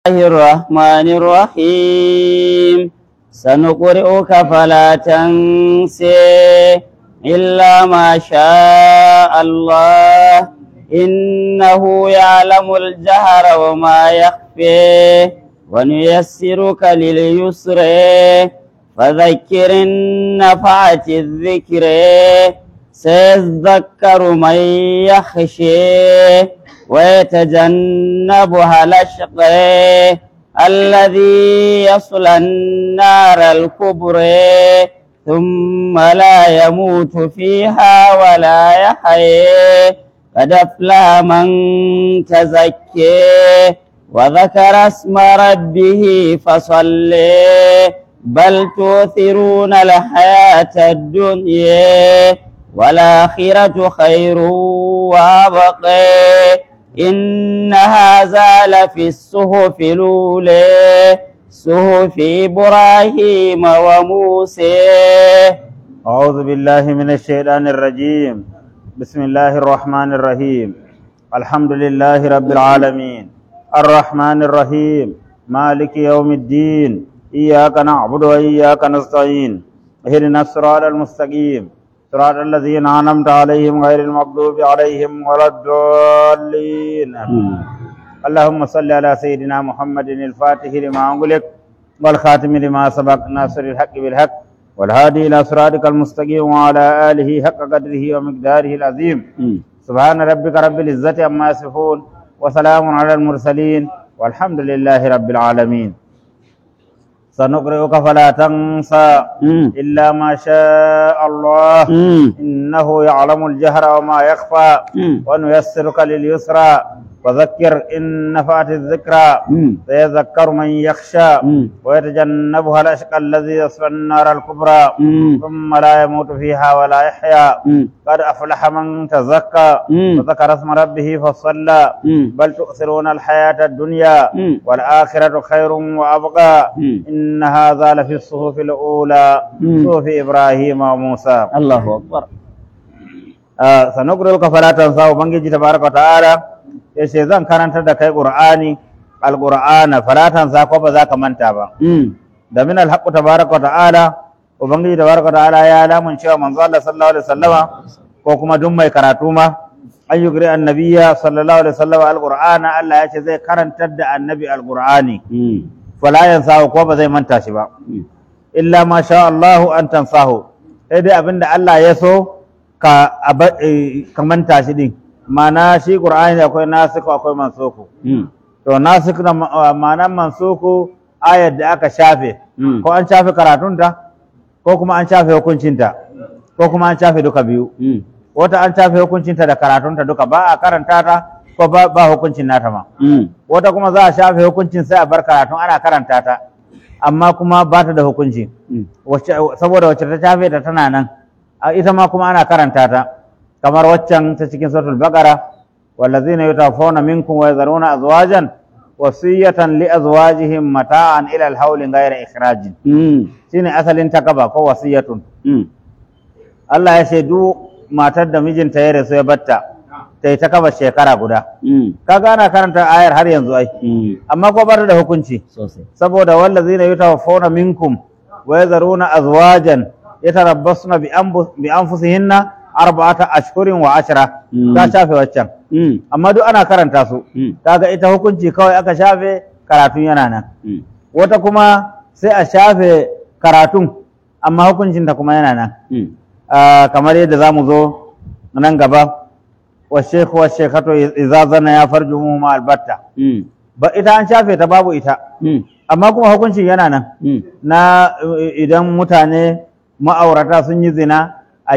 الرحمن الرحيم سنقرئك فلا تنسي إلا ما شاء الله إنه يعلم الجهر وما يخفي ونيسرك لليسر فذكر النفعة الذكر سيذكر من يخشي ويتجنبها الأشقى الذي يصلى النار الكبرى ثم لا يموت فيها ولا يحيي قد أفلح من تزكي وذكر اسم ربه فصلي بل تؤثرون الحياة الدنيا والآخرة خير وأبقى إن هذا لفي الصحف الأولى صحف إبراهيم وموسى أعوذ بالله من الشيطان الرجيم بسم الله الرحمن الرحيم الحمد لله رب العالمين الرحمن الرحيم مالك يوم الدين إياك نعبد وإياك نستعين اهدنا الصراط المستقيم صراط الذين أنعمت عليهم غير المغضوب عليهم ولا الضالين اللهم صل على سيدنا محمد الفاتح لما أغلق والخاتم لما سبق ناصر الحق بالحق والهادي إلى صراطك المستقيم وعلى آله حق قدره ومقداره العظيم سبحان ربك رب العزة عما يصفون وسلام على المرسلين والحمد لله رب العالمين سنقرئك فلا تنسى إلا ما شاء الله إنه يعلم الجهر وما يخفى ونيسرك لليسرى وذكر إن نفعت الذكرى سيذكر من يخشى ويتجنبها الأشقى الذي يصلى النار الكبرى ثم لا يموت فيها ولا يحيا قد أفلح من تزكى وذكر اسم ربه فصلى بل تؤثرون الحياة الدنيا والآخرة خير وأبقى إن هذا لفي الصحف الأولى صحف إبراهيم وموسى الله أكبر آه سنقرئك فلا تنسى وبنجي تبارك وتعالى yace zan karantar da kai qur'ani alqur'ana fala tansa ko ba za ka manta ba da min alhaq tabaraka wa ta'ala ubangiji tabaraka wa ta'ala ya lamun cewa manzo Allah sallallahu alaihi wasallama ko kuma duk mai karatu ma an yugri annabiyya sallallahu alaihi wasallama alqur'ana Allah ya ce zai karantar da annabi alqur'ani fala yansa ko ba zai manta shi ba illa ma sha Allahu an tansahu sai dai abinda Allah ya so ka ka manta shi din ma'ana shi qur'ani akwai nasiku akwai mansuku to nasiku na ma'anan mansuku ayar da aka shafe ko an shafe karatunta ko kuma an shafe hukuncinta ko kuma an shafe duka biyu wata an shafe hukuncinta da karatunta duka ba a karanta ta ko ba, ba hukuncin nata ma wata kuma za a shafe hukuncin sai a bar karatun ana karanta ta amma kuma ba ta da hukunci saboda wacce ta shafe ta tana nan ita ma kuma ana karanta ta kamar waccan ta cikin suratul baqara wallazina yutawaffawna minkum wa yadharuna azwajan wasiyatan li azwajihim mata'an ila al-hawli ghayra ikhrajin shine asalin takaba ko wasiyatun Allah ya ce duk matar da mijinta ya rasu ya batta ta yi takaba shekara guda kaga ana karanta ayar har yanzu ai amma ko bar da hukunci saboda wallazina yutawaffawna minkum wa yadharuna azwajan yatarabbasna bi anfusihinna arba'ata ashhurin wa ashra ta shafe waccan amma duk ana karanta su kaga ita hukunci kawai aka shafe karatun yana nan wata kuma sai a shafe karatun amma hukuncin ta kuma yana nan kamar yadda za mu zo nan gaba wa shekhu wa shekhatu idza zana ya farju mu albatta ba ita an shafe ta babu ita amma kuma hukuncin yana nan na idan mutane ma'aurata sun yi zina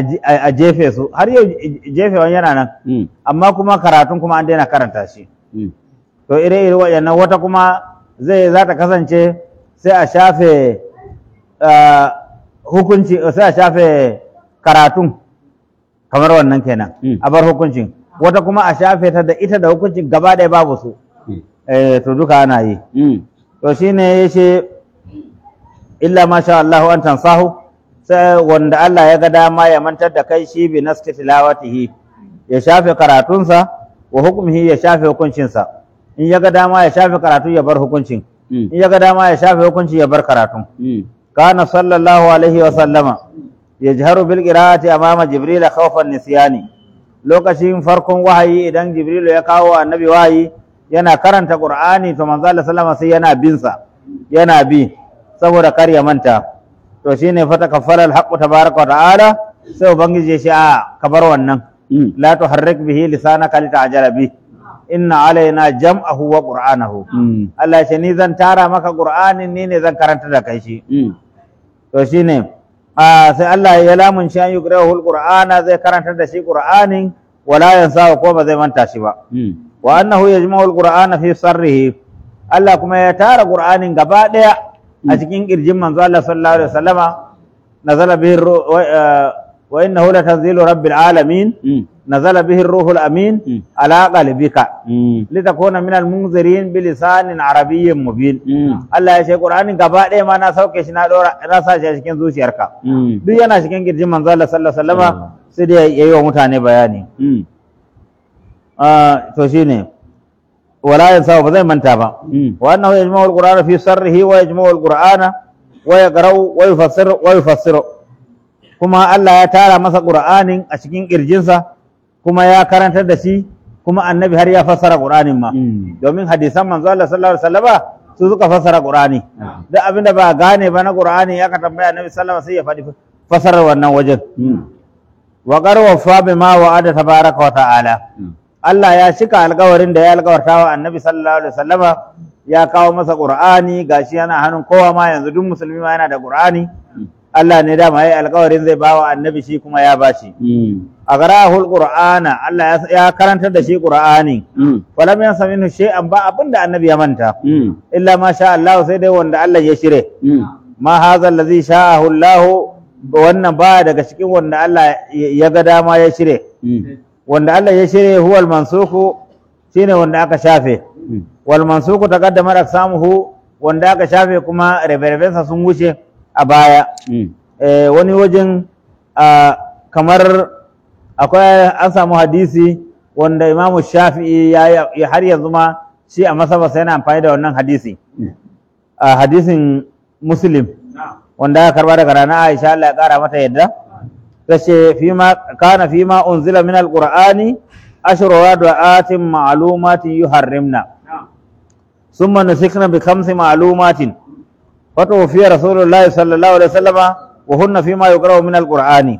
a jefe su har yau jefewan yana nan amma kuma karatun kuma an daina karanta shi to ire ire waɗannan wata kuma zai za ta kasance sai a shafe hukunci sai a shafe karatun kamar wannan kenan a bar hukuncin wata kuma a shafe ta da ita da hukuncin gaba ɗaya babu su to duka ana yi to shine yace illa ma sha Allahu an tansahu sai wanda Allah ya ga dama ya mantar da kai shi bi naski tilawatihi ya shafe karatunsa wa hukumihi ya shafe hukuncinsa in ya ga dama ya shafe karatu ya bar hukuncin in ya ga dama ya shafe hukunci ya bar karatun kana sallallahu alaihi wa sallama yajharu bil qira'ati amama jibril khawfan nisyani lokacin farkon wahayi idan jibril ya kawo annabi wahayi yana karanta qur'ani to manzo Allah sallama sai yana bin sa yana bi saboda kar ya manta to shine fata kaffara al-haqqu tabaraka wa ta'ala sai ubangiji ya ce a ka bar wannan la tuharrik bihi lisanaka lita'jala bi inna alaina jam'ahu wa qur'anahu Allah ya ce ni zan tara maka qur'anin ni ne zan karanta da kai shi to shine a sai Allah ya lamun shi an yuqra'ul qur'ana zai karanta da shi qur'anin wala yansa ko ba zai manta shi ba wa annahu yajma'ul qur'ana fi sarrihi Allah kuma ya tara qur'anin gaba daya a cikin kirjin manzo Allah sallallahu alaihi wasallama nazala bihi ru- wa eh, wa innahu latanzilu rabbil alamin nazala bihi ruhul amin ala qalbika litakuna minal munzirin bilisanin arabiyyin mubin Allah ya ce Qur'anin gaba ɗaya ma na sauke shi na dora na sa shi a cikin zuciyarka duk yana cikin kirjin manzo Allah sallallahu alaihi wasallama sai da yayi wa mutane bayani Ah, to shine wala yansa ba zai manta ba wa annahu yajma'u al-qur'ana fi sarrihi wa yajma'u al-qur'ana wa yaqra'u wa yufassiru wa yufassiru kuma Allah ya tara masa Qur'anin a cikin kirjinsa kuma ya karantar da shi kuma annabi har ya fassara Qur'anin ma domin hadisan manzo Allah sallallahu alaihi wasallama su suka fassara Qur'ani duk abinda ba gane ba na Qur'ani ya ka tambaya annabi sallallahu alaihi wasallam sai ya faɗi fassarar wannan wajen wa qarwa bima wa'ada tabaraka wa ta'ala Allah ya cika alkawarin da ya alkawarta wa annabi sallallahu alaihi wasallama ya kawo masa qur'ani gashi yana hannun kowa ma yanzu duk musulmi ma yana da qur'ani Allah ne dama yayi alkawarin zai bawa annabi shi kuma ya bashi a garahul qur'ana Allah ya, ya karantar da shi qur'ani falam yansa minhu shay'an ba abinda annabi ya manta illa ma sha Allah sai dai wanda Allah ya shire ma hadha allazi sha'ahu Allah wannan ba daga cikin wanda Allah ya ga dama ya shire wanda Allah ya shirya huwal mansuku shine wanda aka shafe wal mansuku taqaddama aksamuhu wanda aka shafe kuma rabe-rabensa sun wuce a baya eh, wani wajen ah, kamar akwai an samu hadisi wanda imamu shafi'i ya, ya har yanzu ma shi a masabarsa yana amfani da wannan hadisi a hadisin muslim wanda aka karba daga rana aisha Allah ya kara mata yadda tace fima kana fima unzila min alqur'ani ashru radaatin ma'lumatin yuharrimna summa nusikna bi khamsi ma'lumatin fatawfiya rasulullahi sallallahu alaihi wasallama wa hunna fima yuqra'u min alqur'ani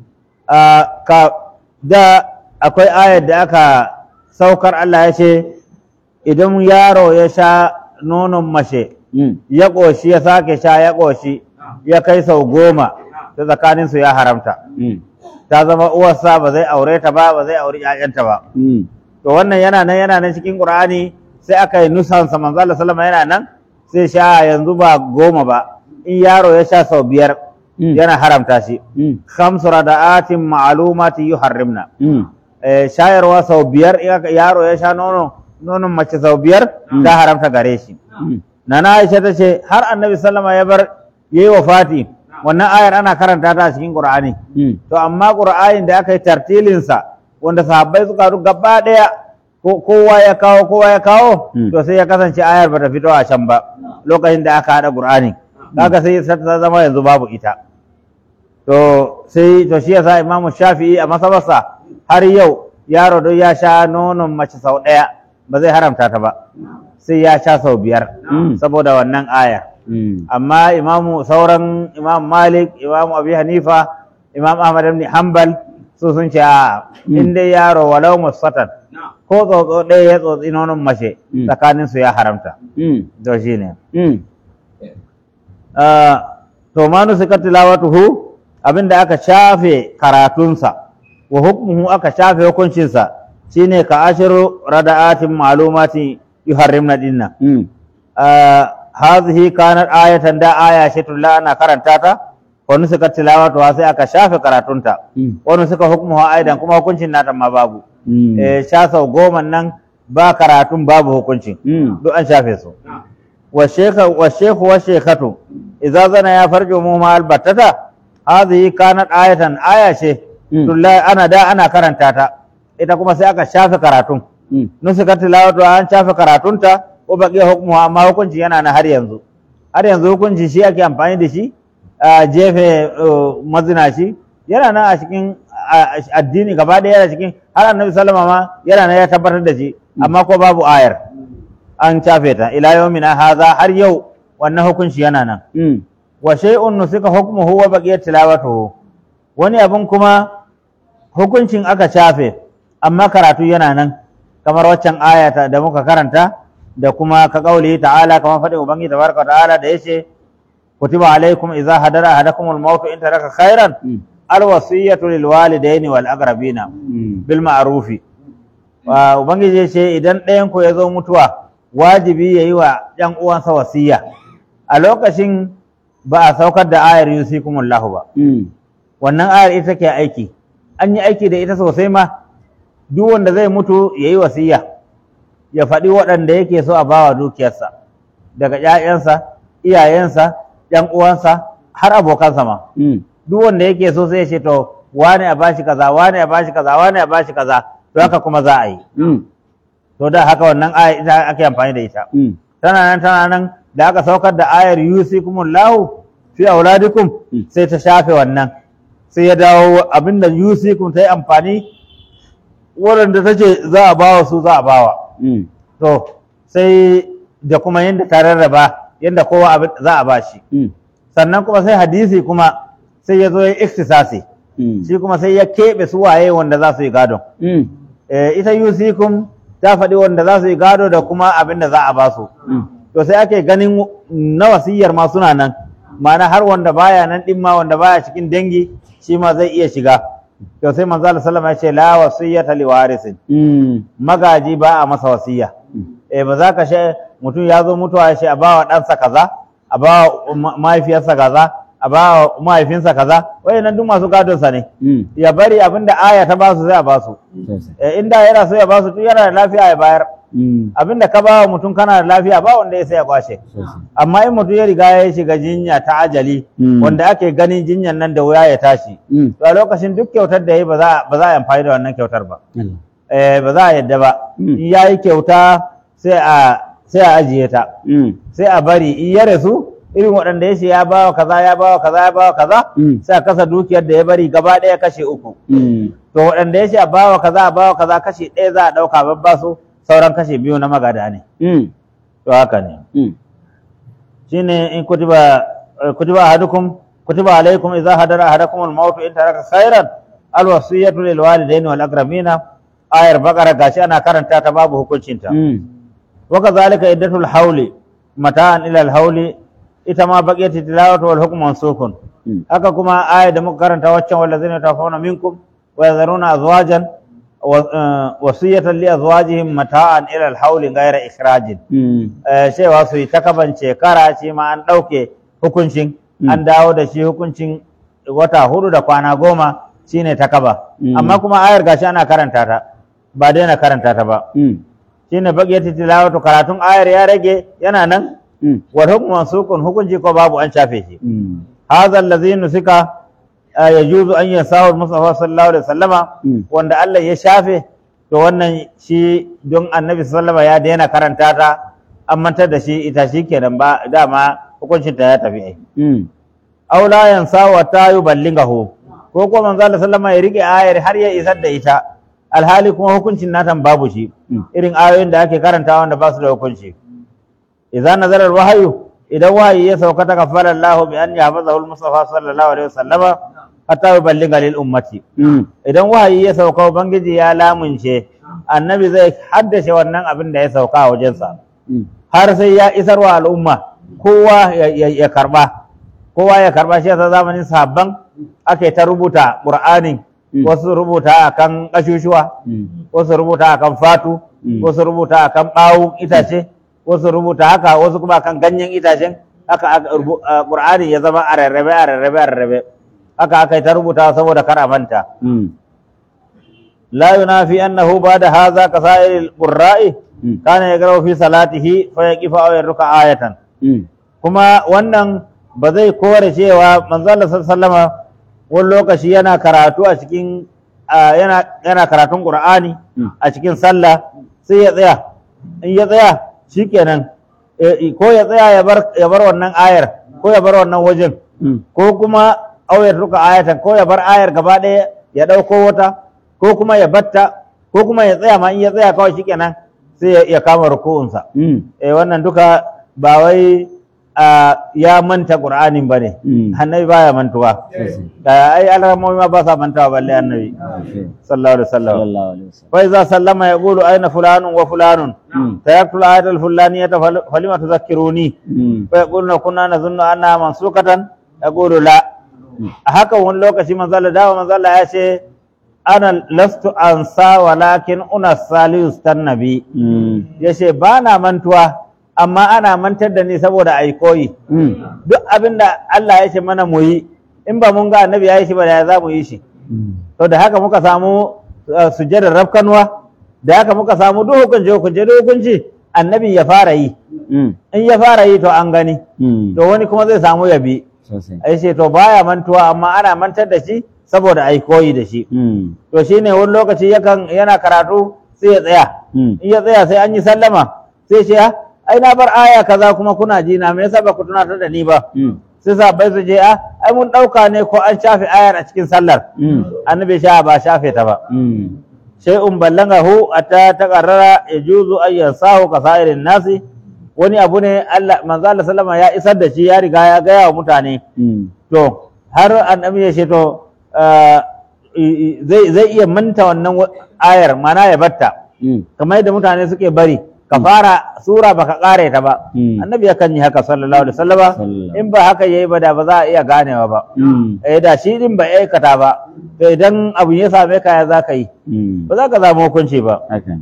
ka da akwai ayar da aka saukar Allah ya ce idan yaro ya sha nonon mace ya ƙoshi ya sake sha ya ƙoshi ya kai sau goma ta tsakaninsu ya haramta ta zama uwarsa ba zai aure ta ba ba zai auri ƴaƴanta ba to wannan yana nan yana nan cikin qur'ani sai aka yi nusansa manzo Allah sallama yana nan sai sha yanzu ba goma ba in yaro ya sha sau biyar yana haramta shi khamsu rada'atin ma'lumatin yuharrimna eh, shayarwa sau biyar in aka- yaro ya sha nono nonon mace sau biyar ta haramta gare shi nana Aisha ta ce har annabi sallama ya bar yayi wafati wannan ayar ana karanta ta a cikin Qur'ani to amma Qur'anin da aka yi tartilin sa wanda sahabbai suka ru gaba daya ko- kowa ya kawo kowa ya kawo Mm. to sai ya kasance ayar bata fito a can ba lokacin da aka hada Qur'ani kaga sai ta zama yanzu babu ita to sai to shi yasa Imam Shafi'i a masabarsa har yau yaro don ya sha nonon mace sau ɗaya ba zai haramta ta ba sai ya sha sau biyar Mm. saboda wannan aya amma imamu sauran imam malik imam abi hanifa imam ahmad ibn hanbal su sun ce a Mm. in dai yaro walau musatan ko tsotso ɗaya ya tsotsi nonon mace Mm. tsakanin su ya haramta to shine to ma nusika tilawatuhu abinda aka shafe karatunsa wa hukmuhu aka shafe hukuncinsa shine ka ashiru rada'atin ma'lumatin yuharrimna dinna hadhihi kanat ayatan da aya ce tulla ana karanta ta wa nusika tilawatuha sai aka shafe karatunta wa nusika hukmuha aidan kuma hukuncin nata ma babu eh sha sau goma nan ba karatun babu hukuncin duk an shafe su wa shekha wa shekhu wa shekhatu idza zana ya farju mu ma albattata hadhihi kanat ayatan aya ce tulla ana da ana karanta ta ita kuma sai aka shafe karatun Mm. nusika tilawatu an shafe karatunta ko baki hukmu amma hukunci yana na har yanzu har yanzu hukunci shi ake amfani da shi a jefe uh, mazinaci yana nan a cikin a- a- addini gaba ɗaya yana cikin har annabi sallama ma yana nan ya tabbatar da shi amma ko babu ayar an shafe ta ila yawmina haza har yau wannan hukunci yana nan Mm. wa shay'un nusika hukmuhu wa baqiyat tilawatuhu wani abin kuma hukuncin aka shafe amma karatu yana nan kamar waccan ayata da muka karanta da kuma ka kauli ta'ala kamar faɗin ubangi tabaraka wa ta'ala da yace kutiba alaikum idza hadara ahadakum al-maut in taraka khairan Mm. al-wasiyatu lil walidayni wal aqrabina Mm. bil ma'rufi wa ubangiji yace idan ɗayan ku ya zo mutuwa wajibi yayi wa ɗan uwansa wasiya a lokacin ba a saukar da ayar yusikumullahu ba Mm. wannan ayar ita ke aiki an yi aiki da ita sosai ma duk wanda zai mutu ya yi wasiya ya faɗi waɗanda yake so a bawa dukiyarsa daga ‘ya'yansa iyayensa ‘yan uwansa har abokansa ma Mm. duk wanda yake so sai ya ce to wane a bashi kaza wane a bashi kaza wane a bashi kaza to haka kuma za a yi Mm. to da haka wannan ayar ita ake amfani da ita Mm. tana nan tana nan da aka saukar da ayar yusikumullahu fi auladikum Mm. sai ta shafe wannan sai ya dawo abinda yusikum ta yi amfani waɗanda ta ce za a bawa su za a bawa Mm. to sai da kuma yadda ta rarraba yadda kowa abin za a ba shi Mm. sannan kuma sai hadisi kuma sai ya zo ya iktisasi Mm. shi kuma sai ya keɓe su waye wanda za su yi gadon Mm. Eh, ita yusikum ta faɗi wanda za su yi gado da kuma abin da za a ba su Mm. to sai ake ganin na wasiyar ma suna nan ma'ana har wanda baya nan din ma wanda baya cikin dangi shi ma zai iya shiga to sai manzo Allah sallama ya ce la wasiyata li warisin Mm. magaji ba a masa wasiya Mm. eh ba za ka she mutum ya zo mutuwa ya ce a bawa ɗansa kaza a bawa ma- mahaifiyarsa kaza a bawa mahaifinsa kaza wayannan duk masu gadon sa ne Mm. ya bari abinda aya ta ba su sai a ba su Sosai. eh inda yana so ya ba su tun yana da lafiya ya bayar Mm. abinda ka ba wa mutum kana da lafiya ba wanda ya sai ya kwashe Sosai. amma in mutum ya riga ya shiga jinya ta ajali Mm. wanda ake ganin jinyan nan da wuya ya tashi Mm. to a lokacin duk kyautar da ya yi ba za a- ba za a yi amfani da wannan kyautar ba Allah. eh ba za a yadda ba Mm. in ya yi kyauta sai a sai a ajiye ta Mm. sai a bari in ya rasu irin waɗanda ya ce ya bawa kaza ya bawa kaza ya bawa kaza Mm. sai a kasa dukiyar da ya bari gaba ɗaya kashe uku Mm. to waɗanda ya ce a bawa kaza a bawa kaza kashe ɗaya za a ɗauka babba su sauran kashe biyu na magada ne Mm. to haka ne Mm. shine in kutiba eh, kutiba ahadukum kutiba alaikum idza hadara ahadakum al-maut in taraka khairan al-wasiyatu lil walidayni wal aqrabina ayar baqara gashi ana karanta ta babu hukuncin ta Mm. wa kadhalika iddatul hawli mata'an ila al-hawli ita ma baqiyat tilawatu wal hukmu mansukun Mm. haka kuma aya da muka karanta waccan wallazina tawaffawna minkum wa yadharuna azwajan wa- eh, wasiyatan li azwajihim mata'an ila al-hawli ghayra ikhrajin Mm. eh, cewa su yi takabance kara shi ma an ɗauke hukuncin Mm. an dawo da shi hukuncin wata hudu da kwana goma shine takaba Mm. amma kuma ayar gashi ana karanta ta ba daina karanta ta ba Mm. shine baqiyatu tilawatu karatun ayar ya rage yana nan Mm. wal hukmu mansukun hukunci ko babu an shafe shi Mm. hadha allazi nusika eh, yajuzu an yasahu mustafa sallallahu alaihi wasallama Mm. wanda Allah ya shafe to wannan shi don annabi sallama ya daina karanta ta an mantar da shi ita shi kenan ba dama hukuncin ta ya tafi ai Mm. aw la yansa wa ta yuballighahu ko ko manzo Allah sallama ya rike ayar har ya isar da ita alhali kuma hukuncin natan babu shi Mm. irin ayoyin da ake karanta wanda ba su da hukunci idza nazara alwahyu idan wahayi ya sauka ta kafara Allah bi an yahfazahu al-mustafa sallallahu alaihi wasallama hatta yuballigha lil ummati Mm. idan wahayi ya sauka ubangiji ya lamunce annabi zai haddace wannan abin da ya sauka a wajensa Mm. har sai ya isarwa al'umma kowa ya, ya, ya karba kowa ya karba shi yasa zamanin sahabban ake ta rubuta qur'anin Mm. wasu rubuta akan kashushuwa Mm. wasu rubuta akan fatu Mm. wasu rubuta akan bawun itace wasu rubuta haka wasu kuma akan ganyen itacen haka aka rubu- a qur'ani ya zama a rarrabe a rarrabe a rarrabe haka aka yi ta rubuta saboda kar a manta Mm. لا ينافي أنه بعد هذا كسائر القراء Mm. كان يقرأ في صلاته فيقف أو يركع آية Mm. kuma wannan ba zai kore cewa manzala sallama wani lokaci yana karatu a cikin a, yana, yana karatun qur'ani Mm. a cikin sallah sai ya tsaya in ya tsaya shikenan eh, ko ya tsaya ya bar ya bar wannan ayar ko ya bar wannan wajen Mm. ko kuma auyar ruka ayatan ko ya bar ayar gaba ɗaya ya ɗauko wata ko kuma ya batta ko kuma ya tsaya ma in ya tsaya kawai shikenan sai ya- ya kama ruku'unsa Mm. eh wannan duka ba wai a, ya manta qur'anin bane Mm. annabi baya mantuwa da ai alramomi ma ba sa mantawa balle annabi sallallahu alaihi wasallam sallallahu alaihi wasallam fa iza sallama yaqulu aina fulanun wa fulanun Mm. sayaktu al-ayat al-fulaniyata fal- falima tudhakkiruni Mm. fa yaquluna kunna nazunnu anna mansukatan yaqulu la a haka wani lokaci manzo Allah dawa manzo Allah ya ce ana lastu ansa walakin una salius tannabi Mm. yace ba na mantuwa amma ana mantar da ni saboda ai koyi Mm. duk abin da Allah ya ce mana mu yi in ba mun ga annabi ya yi shi ba da ya za mu yi shi Mm. to da haka muka samu uh, sujjadar rafkanuwa da haka muka samu duk hukunci hukunci duk hukunci annabi ya fara yi Mm. in ya fara yi to an gani Mm. to wani kuma zai samu yabi sosai ai ce to baya mantuwa amma ana mantar da shi saboda ai koyi da shi Mm. to shine wani lokaci yakan yana karatu sai ya tsaya Mm. in ya tsaya sai an yi sallama sai ce "Ah, ai na bar aya kaza kuma kuna ji na me yasa ba ku tunatar da ni ba Mm. sai sahabbai su je a ai mun dauka ne ko an shafe ayar a cikin sallar Mm. annabi sha ba shafe ta ba Mm. shay'un ballagahu atta taqarrara yajuzu an yansahu kasairin nasi wani abu ne Allah manzo Allah sallama ya isar da shi ya riga ya gaya wa mutane Mm. to har annabi ya ce to ah, i- i- zai zai iya manta wannan wa- ayar mana ya batta Mm. kamar yadda mutane suke bari ka fara sura baka kare ta ba Mm. annabi yakan yi haka sallallahu alaihi wasallama Sallallahu. in ba haka yayi ba da ba za a iya ganewa ba Mm. eh da shi din ba aikata ba to idan abu ya same ka ya za ka yi Mm. ba za ka zama hukunci ba haka ne.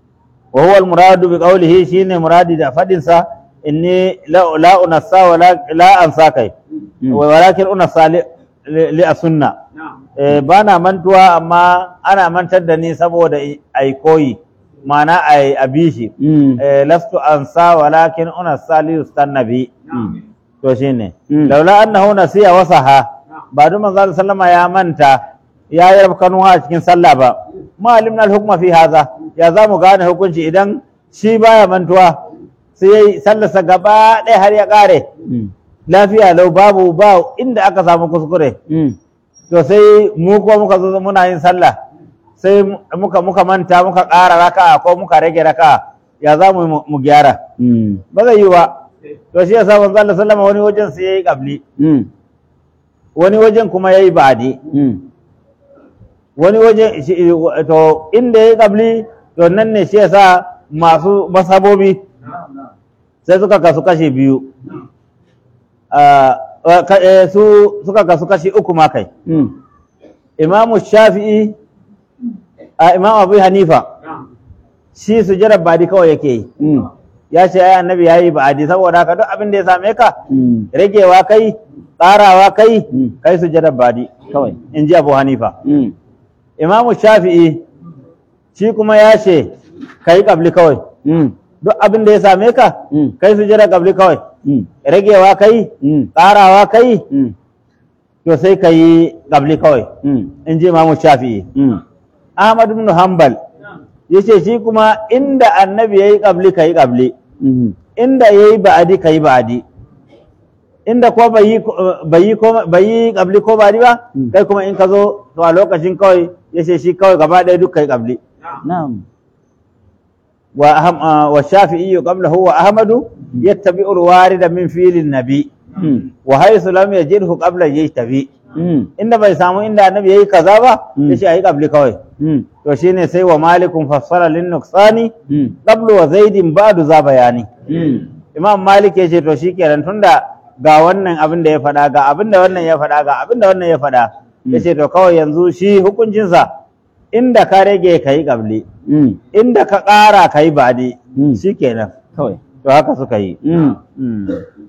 wa huwa al-muradu bi qawlihi shine muradi da fadin sa inni la la unassa wa la la ansa kai Mm. wa walakin unassa li, li, li asunna eh bana mantuwa amma ana mantar da ni saboda i- ai koyi ma'ana ai abishi Mm. eh lastu ansa walakin unassa li ustannabi Mm. to shine Mm. laula annahu nasiya wasaha ba duk manzo sallama ya manta ya yi rafkanuwa a cikin sallah ba ma alimna al-hukma fi hadha ya za mu gane hukunci idan shi baya mantuwa sai yayi sallarsa gaba ɗaya har ya ƙare Mm. lafiya lau babu ba inda aka samu kuskure Mm. to sai mu ko muka zo muna yin sallah sai muka muka manta muka ƙara raka'a ko muka rage raka'a ya za mu yi mu- mu gyara Mm. ba zai yi ba to shi yasa manzo Allah sallama wani wajen sai yayi qabli Mm. wani wajen kuma yayi ba'di Mm. wani wajen shi- to inda yayi qabli to nan ne shi yasa masu masabobi sai suka kasu kashi biyu Ah, ah, ka- eh, su suka kasu kashi uku ma kai Mm. imamu shafi'i a imam abu hanifa shi sujjadar ba'di kawai yake yi Mm. ya ce ai annabi yayi ba'di saboda haka duk abin da ya same ka Mm. ragewa kai ƙarawa kai Mm. kai sujjadar ba'di kawai in ji abu hanifa Mm. imamu shafi'i shi kuma ya ce ka yi ƙabli kawai Mm. duk abin da ya same ka Mm. kai su jira ƙabli kawai Mm. ragewa kai Mm. ƙarawa kai Mm. to sai ka yi ƙabli kawai Mm. in ji imamu shafi'i Mm. ahmad ibn hanbal ya ce shi kuma inda annabi ya yi ƙabli ka yi ƙabli Mm. inda ya yi ba'adi ka yi ba'adi inda ko bai yi bai yi ko- bai yi ƙabli ko ba'adi ba Mm. kai kuma in ka zo to a lokacin kawai ya ce shi kawai gaba ɗaya duk ka yi ƙabli Na'am. وأهم آه والشافعي قبله وأحمد يتبع الوارد من فيل النبي Mm. وحيث لم يجده قبل يجتبي Mm. inda bai samu inda annabi yayi kaza ba Mm. yace ayi qabli kawai Mm. to shine sai wa malikun fassara lin nuqsani Mm. qablu wa zaidin ba'du za bayani Mm. imam malik yace to shikenan tunda ga wannan abin da ya faɗa ga abin da wannan ya faɗa ga abin da wannan ya faɗa Mm. yace to kawai yanzu shi hukuncinsa inda ka rage kayi qabli Mm. inda ka ƙara kayi ba'di Mm. shikenan Kawai. to haka suka yi Mm.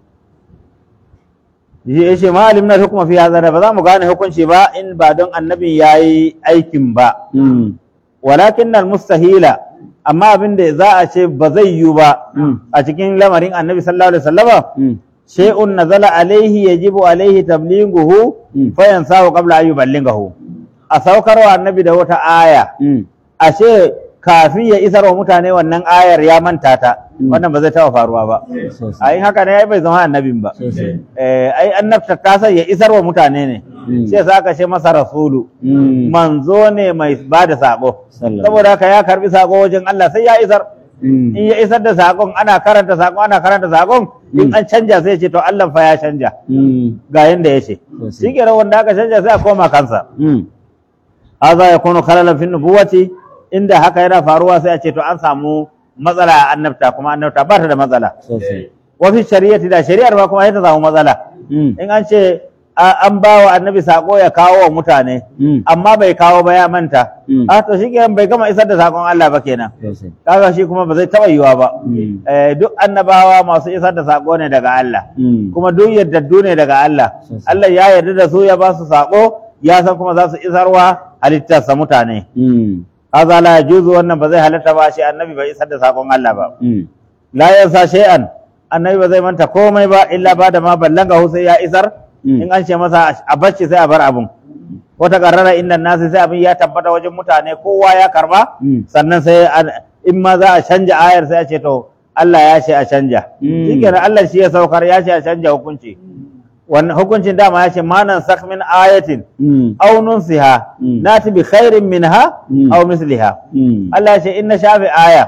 ya ce malim na hukuma fi hazara ba za mu gane hukunci ba in ba don annabin ya yi aikin ba Mm. walakin nan mustahila amma abin da za a ce ba zai yiwu ba Mm. a cikin lamarin annabi sallallahu alaihi wasallama Mm. shay'un nazala alaihi yajibu alaihi tablighuhu Mm. fa yansahu qabla an yuballighahu a saukarwa annabi da wata aya Mm. ashe kafin ya isar wa mutane wannan ayar ya manta ta Mm. wannan ba zai taɓa faruwa ba sosai a yin haka ne ai bai zama annabin ba sosai Eh, ai annabta ta sai ya isar wa mutane ne Mm. sai sa aka ce masa rasulu Mm. manzo ne mai ba da sako Sallallahu. saboda haka ya karbi sako wajen Allah sai ya isar Mm. in ya isar da sakon ana karanta sakon ana karanta sakon in Mm. an canja sai ya ce to Allah fa ya canja Mm. ga yanda ya ce Sosai. shi kenan wanda aka canja sai a koma kansa Mm. hadha yakunu khalalan fi nubuwati inda haka yana faruwa sai a ce to an samu matsala a annabta kuma annabta ba ta da matsala sosai wa fi shari'ati da shari'ar ma kuma sai ta samu matsala Mm. in an ce a- an ba wa annabi sako ya kawo wa mutane Mm. amma bai kawo ba ya manta Mm. a to shi kenan bai gama isar da sakon Allah ba kenan sosai kaga shi kuma ba zai taba yiwa ba Mm. Eh, duk annabawa masu isar da sako ne daga Allah Mm. kuma duk yaddaddu ne daga Allah Sosai. Allah ya yarda da su ya ba su sako ya san kuma za su isarwa halittarsa mutane Mm. haza la yajuzu wannan ba zai halatta ba shi annabi bai isar da sakon Allah ba Mm. la yansa shay'an annabi ba zai manta komai ba illa ba da ma ballanga hu sai ya isar Mm. in an ce masa a bacci sai a bar abun wata karrara inda nasi sai abin ya tabbata wajen mutane kowa ya karba Mm. sannan sai an- in ma za a canja ayar sai a ce to Allah ya ce a canja Mm. shikenan Allah shi ya saukar ya ce a canja hukunci wannan hukuncin dama ya ce manan sak min ayatin Mm. aw nunsiha Mm. nati bi khairin minha Mm. aw misliha Mm. Allah ya ce in na shafe aya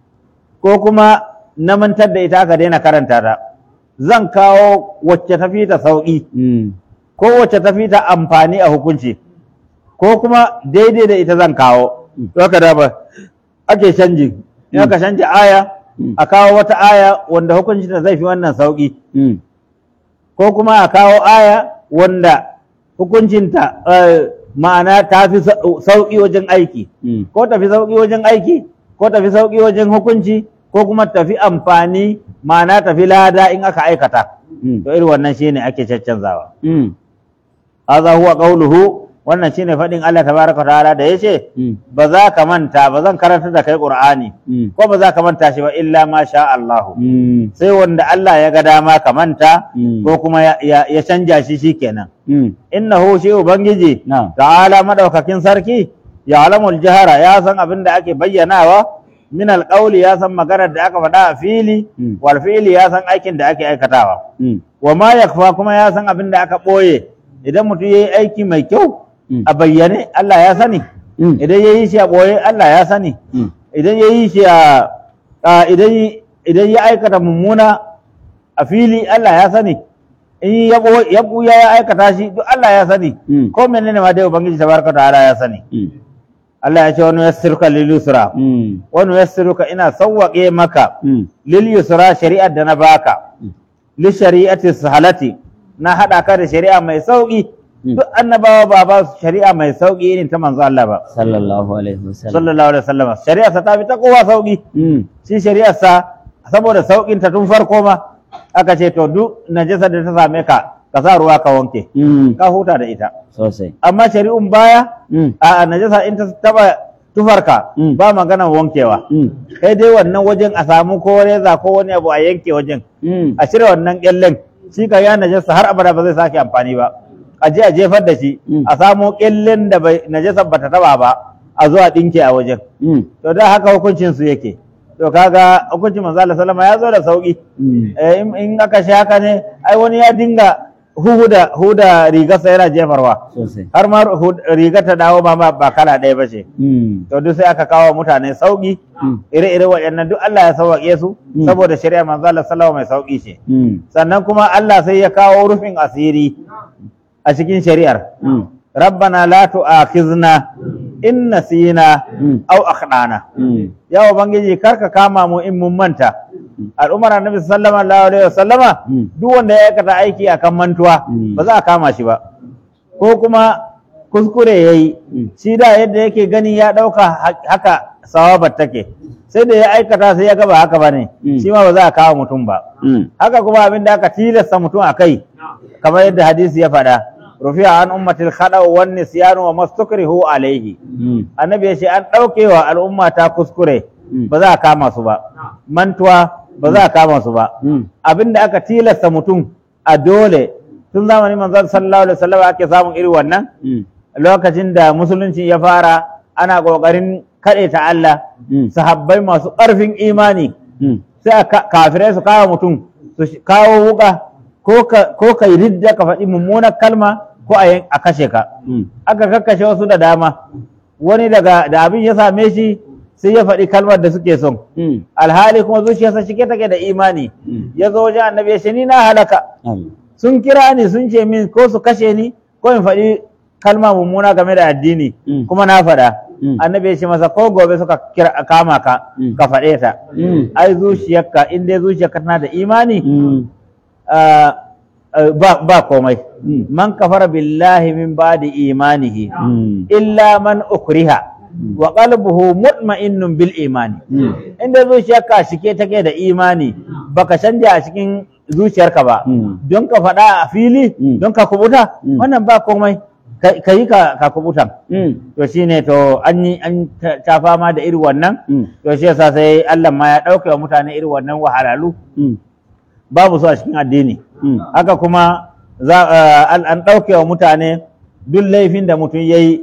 ko kuma na mantar da ita aka daina karanta ta zan kawo wacce ta fi ta sauki Mm. ko wacce ta fi ta amfani a hukunci ko kuma daidai da ita zan kawo to haka da ba ake canji in aka canji aya Mm. a kawo wata aya wanda hukuncin ta zai fi wannan sauki Mm. ko kuma a kawo aya wanda hukuncinta eh, ma'ana ta fi sau- sauki wajen aiki Mm. ko tafi sauki wajen aiki ko tafi sauki wajen hukunci ko kuma tafi amfani ma'ana tafi lada in aka aikata Mm. to irin wannan shine ake caccanzawa Mm. hadha huwa qawluhu wannan shine fadin Allah tabaraka ta'ala da yace Mm. ba za ka manta ba zan karanta da kai qur'ani Mm. ko ba za ka manta shi ba illa ma sha Allah Mm. sai wanda Allah ya ga dama ka manta Mm. ko kuma ya, ya, ya canja shi shikenan Mm. innahu shi ubangiji Na'am. ta'ala madaukakin sarki ya alamul jahara ya san abin da ake bayyanawa min alqawli ya san maganar da aka faɗa a fili Mm. wal fi'li ya san aikin da ake aikatawa Mm. wa ma yakfa kuma ya san abin da aka ɓoye idan mutum yayi aiki mai kyau Mm. a bayyane Allah ya sani Mm. idan yayi shi a ɓoye Allah ya sani Mm. idan yayi shi a a- idan idan ya aikata mummuna a fili Allah ya sani in ya ɓo- ya ɓuya ya aikata shi duk Allah ya sani Mm. ko menene ma dai ubangiji tabaraka ta'ala ya sani Mm. Allah ya ce wani yassiruka lil yusra Mm. wani yassiruka ina sawwaƙe maka Mm. lil yusra shari'ar da na baka Mm. li shari'ati sahalati na hada ka da shari'a mai sauki Mm. duk annabawa ba ba su shari'a mai sauki irin ta manzo Allah ba Sallallahu alaihi wasallam. sallallahu alaihi wasallam shari'a sa ta fi ta kowa sauki Mm. shi shari'ar sa saboda saukin ta tun farko ma aka ce to duk najasa da ta same ka ka sa ruwa ka wanke Mm. ka huta da ita Sosai. amma shari'un baya Mm. a najasa in ta taba tufarka Mm. ba magana wankewa Mm. kai dai wannan wajen a samu ko reza ko wani abu a yanke wajen Mm. a cire wannan kyallen shi ka ya najasa har abada ba zai sake amfani ba a je a jefar da shi Mm. a samo kyallen da bai najasa bata taba ba a zo a dinke a wajen Mm. to da haka hukuncin su yake to kaga hukuncin manzo Allah sallama ya zo da sauki Mm. Eh, in in aka shi haka ne ai wani ya dinga huda huda rigarsa yana jefarwa Sosai. har ma hu- rigar ta dawo ma ba ba kala ɗaya ba ce Mm. to duk sai aka kawo mutane sauki Mm. ire-ire waɗannan duk Allah ya sauƙaƙe su Mm. saboda shari'a manzo Allah sallallahu mai sauƙi ce Mm. sannan kuma Allah sai ya kawo rufin asiri a cikin shari'ar Mm. rabbana la tu'akhizna in nasina Mm. aw akhdana Mm. ya ubangiji karka kama mu in mun manta al'ummar annabi sallallahu alaihi wasallama Mm. duk wanda ya aikata aiki akan mantuwa Mm. ba za a kama shi ba ko kuma kuskure yayi Mm. shi da yadda yake gani ya dauka ha- haka sawabar take sai da ya aikata sai ya ga ba haka bane Mm. shi ma ba za a kawo mutum ba Mm. haka kuma abin da aka tilasta mutum a kai kamar yadda hadisi ya faɗa rufi'a an ummatil khada wan nisyanu wa mastukrihu alaihi Mm. annabi ya ce an ɗaukewa al'umma ta kuskure Mm. ba za a kama su ba mantuwa ba za a kama su ba Mm. abin da aka tilasta mutum a dole tun zamanin manzon sallallahu alaihi wasallam ake samun irin wannan Mm. lokacin da musulunci ya fara ana kokarin kaɗe ta Allah Mm. sahabbai masu ƙarfin imani Mm. sai a ka- kafirai su kawo mutum su sh- kawo wuka ko ka ko ka yi ridda ka faɗi mummunar kalma ko a yan- a kashe ka Mm. aka kakkashe wasu da dama wani daga da abin ya same shi sai ya faɗi kalmar da suke son Mm. alhali kuma zuciyarsa cike take da imani Mm. ya zo wajen annabi ya ce ni na halaka Allah. sun kira ni sun ce min ko su kashe ni ko in faɗi kalma mummuna game da addini Mm. kuma na faɗa Mm. annabi ya ce masa ko gobe suka kira kama ka Mm. ka faɗe ta Mm. ai zuciyarka in dai zuciyarka tana da imani Mm. ah, ah, ba ba komai Mm. man kafara billahi min ba'di imanihi Mm. illa man ukriha wa qalbuhu mutma'innun bil imani Mm. inda zuciyarka shike take da imani baka canja a cikin zuciyarka ba Mm. don ka faɗa a fili Mm. don ka kubuta Mm. wannan ba komai ka yi ka ka kubutan Mm. to shine to an yi an ta ta fama da irin wannan Mm. to shi yasa sai Allah ma ya ɗauke wa mutane irin wannan wahalalu Mm. babu su a cikin addini Mm. haka kuma za eh, an an ɗauke wa mutane duk laifin da mutum ya yi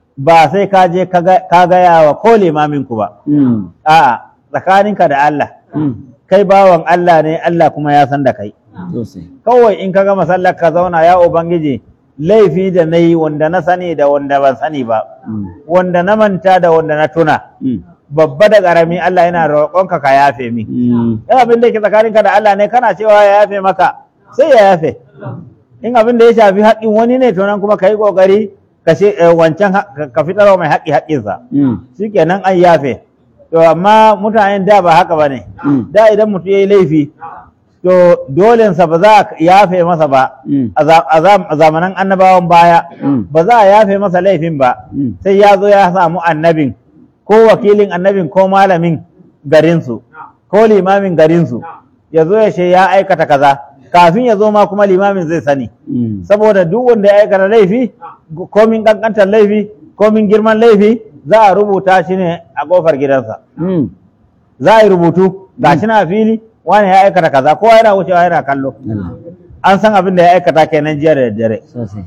ba sai ka je ka ga- ka gaya wa ko limaminku ba Mm. a'a tsakaninka da Allah Mm. kai bawan Allah ne Allah kuma ya san da kai Sosai. kawai in ka gama sallar ka zauna ya ubangiji laifi da na yi wanda na sani da wanda ban sani ba Mm. wanda na manta da wanda na tuna Mm. babba da ƙarami Allah yana roƙonka ka yafe min Mm. in abin da yake tsakaninka da Allah ne kana cewa ya yafe maka sai ya yafe in abin da ya shafi haƙƙin wani ne to nan kuma ka yi ƙoƙari ka ce eh, wancan ha- ka- ka fitarwa mai haƙƙi haƙƙinsa Mm. shikenan an yafe to amma mutanen da ba haka ba ne Mm. da idan mutum ya yi laifi to dolensa ba za a yafe masa ba Mm. a za- a zam- a zamanan annabawan baya Mm. ba za a yafe masa laifin ba Mm. sai ya zo ya samu annabin ko wakilin annabin ko malamin garinsu ko limamin garinsu ya zo ya ce ya aikata kaza kafin ya zo ma kuma limamin zai sani Mm. saboda duk wanda ya aikata laifi komin kankantar laifi komin girman laifi za a rubuta shi ne a kofar gidansa Mm. za a yi rubutu ga shi na a fili wani ya aikata kaza kowa yana wucewa yana kallo Allah. an san abin da ya aikata kenan jiya da daddare Sosai.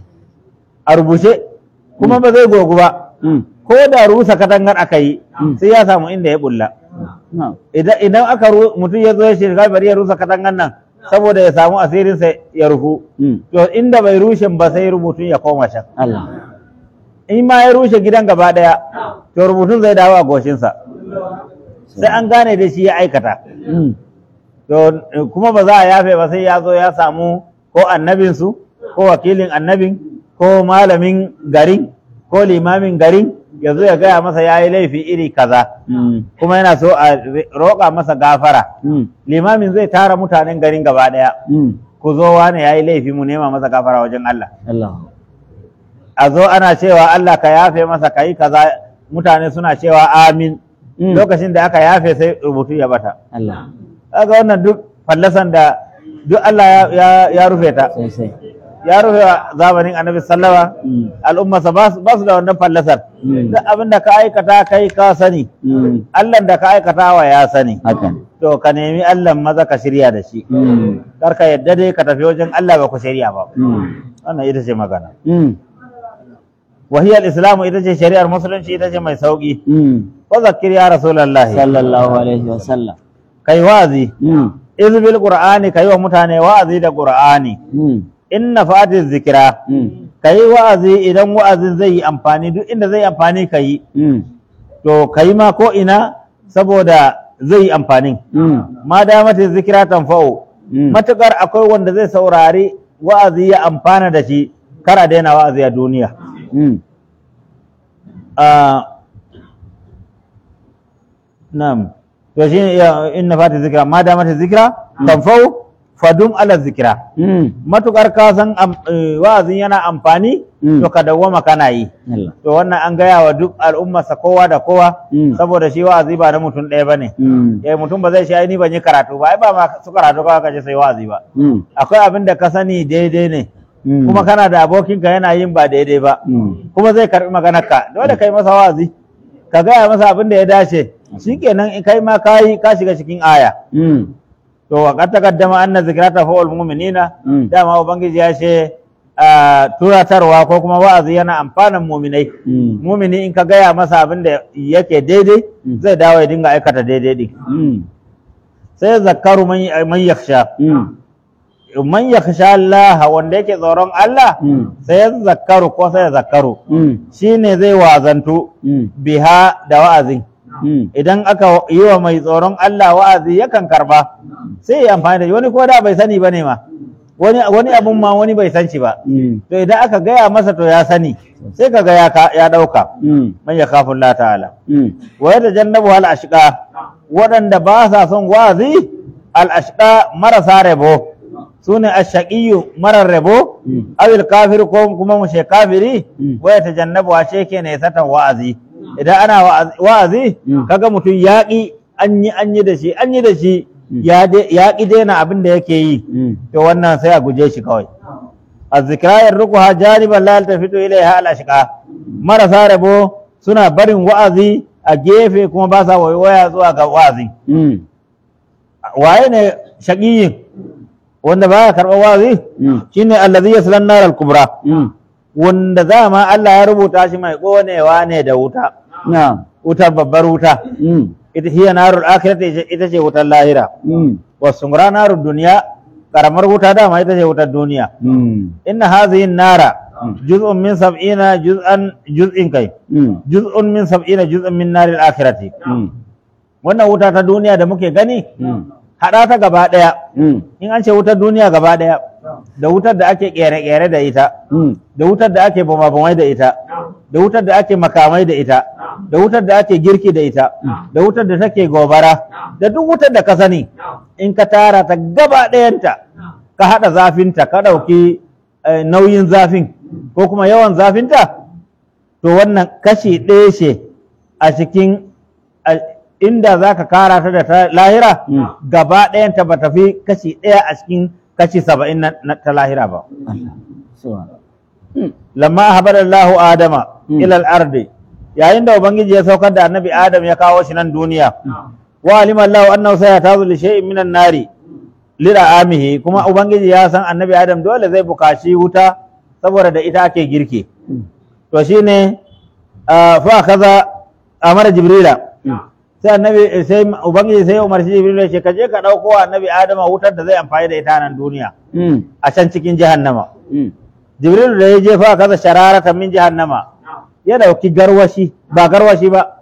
a rubuce kuma ba zai gogu ba Mm. ko da rusa katangar aka yi Mm. sai ya samu inda ya bulla No. idan idan aka ru- mutum ya zo ya shirka bari ya rusa katangar nan saboda ya samu asirinsa ya rufu Mm. to inda bai rushe ba sai rubutun ya koma can Allah. in ma ya rushe gidan gaba daya to rubutun zai dawo a goshinsa sai an gane da shi ya aikata Mm. to eh, kuma ba za a yafe ba sai ya zo ya samu ko annabinsu ko wakilin annabin ko malamin garin ko limamin garin ya zo ya gaya masa ya yi laifi iri kaza Mm. kuma yana so a re- roƙa masa gafara Mm. limamin zai tara mutanen garin gaba ɗaya Mm. ku zo wane ya yi laifi mu nema masa gafara wajen Allah Allah. a zo ana cewa Allah ka yafe masa ka yi kaza mutane suna cewa amin Mm. lokacin da aka yafe sai rubutu ya bata Allah. kaga wannan duk fallasan da duk Allah ya, ya, ya rufe ta Sosai. ya rufe wa zamanin annabi sallama Mm. al'ummarsa ba su ba su da wannan fallasar Mm. duk abin da ka aikata kai ka sani Mm. Allah da ka aikata wa ya sani Haka. to ka nemi Allah maza ka shirya da shi Mm. kar ka yadda dai ka tafi wajen Allah ba ku shirya ba Mm. wannan ita ce magana Mm. wahiyar islamu ita ce shari'ar musulunci ita ce mai sauki Mm. wa zakkir ya rasulullahi Sallallahu alaihi wa sallam. kai wazi Mm. izbil qur'ani kai wa mutane wa'azi da qur'ani Mm. inna fatiz zikira Mm. ka yi wa'azi idan wa'azin zai yi amfani duk inda zai amfani ka yi Mm. to ka yi ma ko ina saboda zai yi amfani Mm. ma damata zikira tanfa'u Mm. matukar akwai wanda zai saurari wa'azi ya amfana da shi kar a daina wa'azi a duniya Mm. Ah, na'am to shi ne ya- inna fatiz zikira ma damata zikira tanfa'u fadum ala zikira Mm. matukar ka san am- eh, wa'azin yana amfani Mm. to ka dawwama kana yi Allah. to wannan an gaya wa duk al'ummarsa kowa da kowa Mm. saboda shi wa'azi ba na mutum ɗaya ba ne Mm. eh mutum ba zai shi ai ni ban yi karatu ba ai ba ma su karatu kawai kaje sai wa'azi ba Mm. akwai abin da ka sani daidai ne Mm. kuma kana da abokinka yana yin ba daidai ba Mm. kuma zai karbi maganarka dole kai masa wa'azi ka gaya masa abin da ya dace shikenan in kai ma kayi ka shiga cikin aya Mm. to wa qad taqaddama anna zikrata fa'ul mu'minina Mm. dama ubangiji ya ce ah, turatarwa ko kuma wa'azi yana amfanan muminai Mm. mumini in ka gaya masa abin da yake daidai Mm. zai dawo ya dinga aikata daidai din Mm. sai zakaru man man yakhsha Mm. man yakhsha Allah wanda yake tsoron Allah Mm. sai ya zakaru ko sai ya zakaru Mm. shine zai wazantu Mm. biha da wa'azin Mm. idan aka yi wa mai tsoron Allah wa'azi yakan karba sai ya amfani da shi wani ko da bai sani bane ma wani wani abun ma wani bai san shi ba Mm. to idan aka gaya masa to ya sani sai kaga ya ka- ya dauka Mm. man yakhafu Allah ta'ala Mm. wa yatajannabu al ashqa waɗanda ba sa son wa'azi al ashqa marasa rabo sune ashaqiyyu marar rabo Mm. awil kafir ko kuma mushe kafiri Mm. wa yatajannabu ashe ke ne satan wa'azi idan ana wa'azi- wa'azi Mm. kaga mutum yaƙi an yi an yi da shi an yi da shi Mm. ya de- ya ƙi daina abin da yake yi Mm. to wannan sai a guje shi kawai azzikra yarruquha janiban la yaltafitu ilayha al ashqa marasa rabo suna barin wa'azi a gefe kuma ba sa waya zuwa ga wa'azi Mm. waye ne shaqiyin wanda baya karɓar wa'azi Mm. shine allazi yasla an-nar al-kubra Mm. wanda dama Allah ya rubuta shi mai ƙonewa ne da wuta Na'am. wutar babbar wuta Mm. ita hiya narul akhirati ita ce wutar lahira Mm. wasumra narud duniya karamar wuta dama ita ce wutar duniya Mm. inna hadhihi nara juz'un min sab'ina juz'an juz'in kai Mm. juz'un min sab'ina juz'an min naril akhirati Mm. wannan wuta ta duniya da muke gani Mm. hada ta gaba daya Mm. in an ce wutar duniya gaba daya da wutar da ake kere-kere da ita Mm. da wutar da ake bama-bamai da ita da wutar da ake makamai da ita da wutar da ake girki da ita da wutar da take gobara da duk wutar da ka sani in ka tara ta gaba ɗayanta ka haɗa zafinta ka ɗauki eh, nauyin zafin ko kuma yawan zafinta to wannan kashi ɗaya ce a cikin a- inda za ka kara ta da ta lahira Mm. gaba ɗayanta ba ta fi kashi ɗaya a cikin kashi saba'in na na ta lahira ba Allah. Subhanallah. Mm. lamma habarallahu adama Mm. ila al-ardi yayin da ubangiji ya saukar da annabi adam ya kawo shi nan duniya wa alima Allah annahu sayatazu li shay'in minan nari lira'amihi kuma ubangiji ya san annabi adam dole zai bukaci wuta saboda da ita ake girki Mm. to shine ah, fa kaza amara jibrila Mm. sai annabi sai ubangiji sai ya umarci jibrila ya ce ka je ka dauko wa annabi adama wutar da zai amfani da ita nan duniya Mm. a can cikin jahannama Mm. jibril da ya jefa kaza shararatan min jahannama ya dauki garwashi ba garwashi ba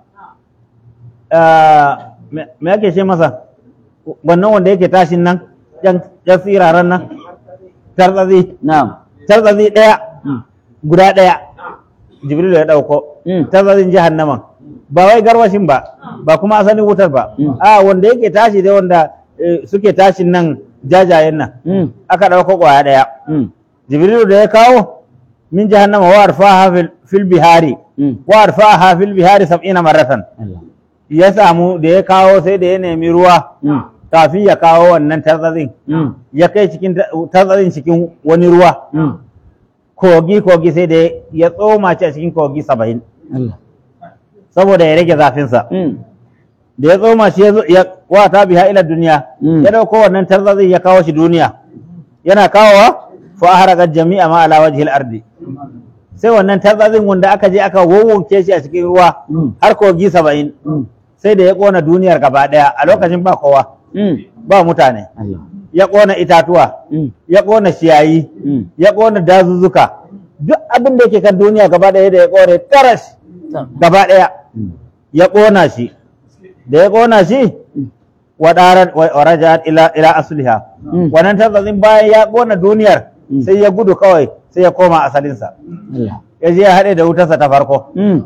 Ah, me me yake ce masa wannan wanda yake tashin nan yan yan tsiraran nan tarzazi Na'am. tarzazi daya Mm. guda daya jibril ya dauko Mm. tarzazin jahannaman ba wai garwashin ba ba kuma asalin wutar ba Mm. a wanda yake tashi da wanda eh, suke tashin nan jajayen nan Mm. aka dauko kwaya daya Mm. jibrilu da ya kawo min jahannama wa arfaha fil- fil bihari Mm. wa arfaha fil bihari sab'ina marratan Allah. ya samu da ya kawo sai da ya nemi ruwa Mm. kafin ya kawo wannan tarzazin Mm. ya kai cikin ta- tarzazin cikin wani ruwa Mm. kogi kogi sai da ya tsoma shi a cikin kogi saba'in Allah. saboda ya rage zafinsa Mm. da ya tsoma shi ya zo- ya wata biha ila duniya Mm. ya dauko wannan tarzazin ya kawo shi duniya yana kawowa fa ahraqa jami'a ma ala wajhi al-ardi sai wannan tarzazin wanda aka je aka wawwanke shi a cikin ruwa Mm. har kogi saba'in Mm. sai da ya kona duniyar gaba daya a lokacin ba kowa Mm. ba mutane Allah. ya kona itatuwa Mm. ya kona ciyayi Mm. ya kona dazuzzuka duk abin da yake kan duniya gaba daya da ya kone taras gaba daya Mm. ya kona shi da ya kona shi wadarar warajat ila ila asliha Mm. wannan tarzazin bayan ya kona duniyar Mm. sai ya gudu kawai sai ya koma asalinsa Allah. ya je ya haɗe da wutarsa ta farko Mm.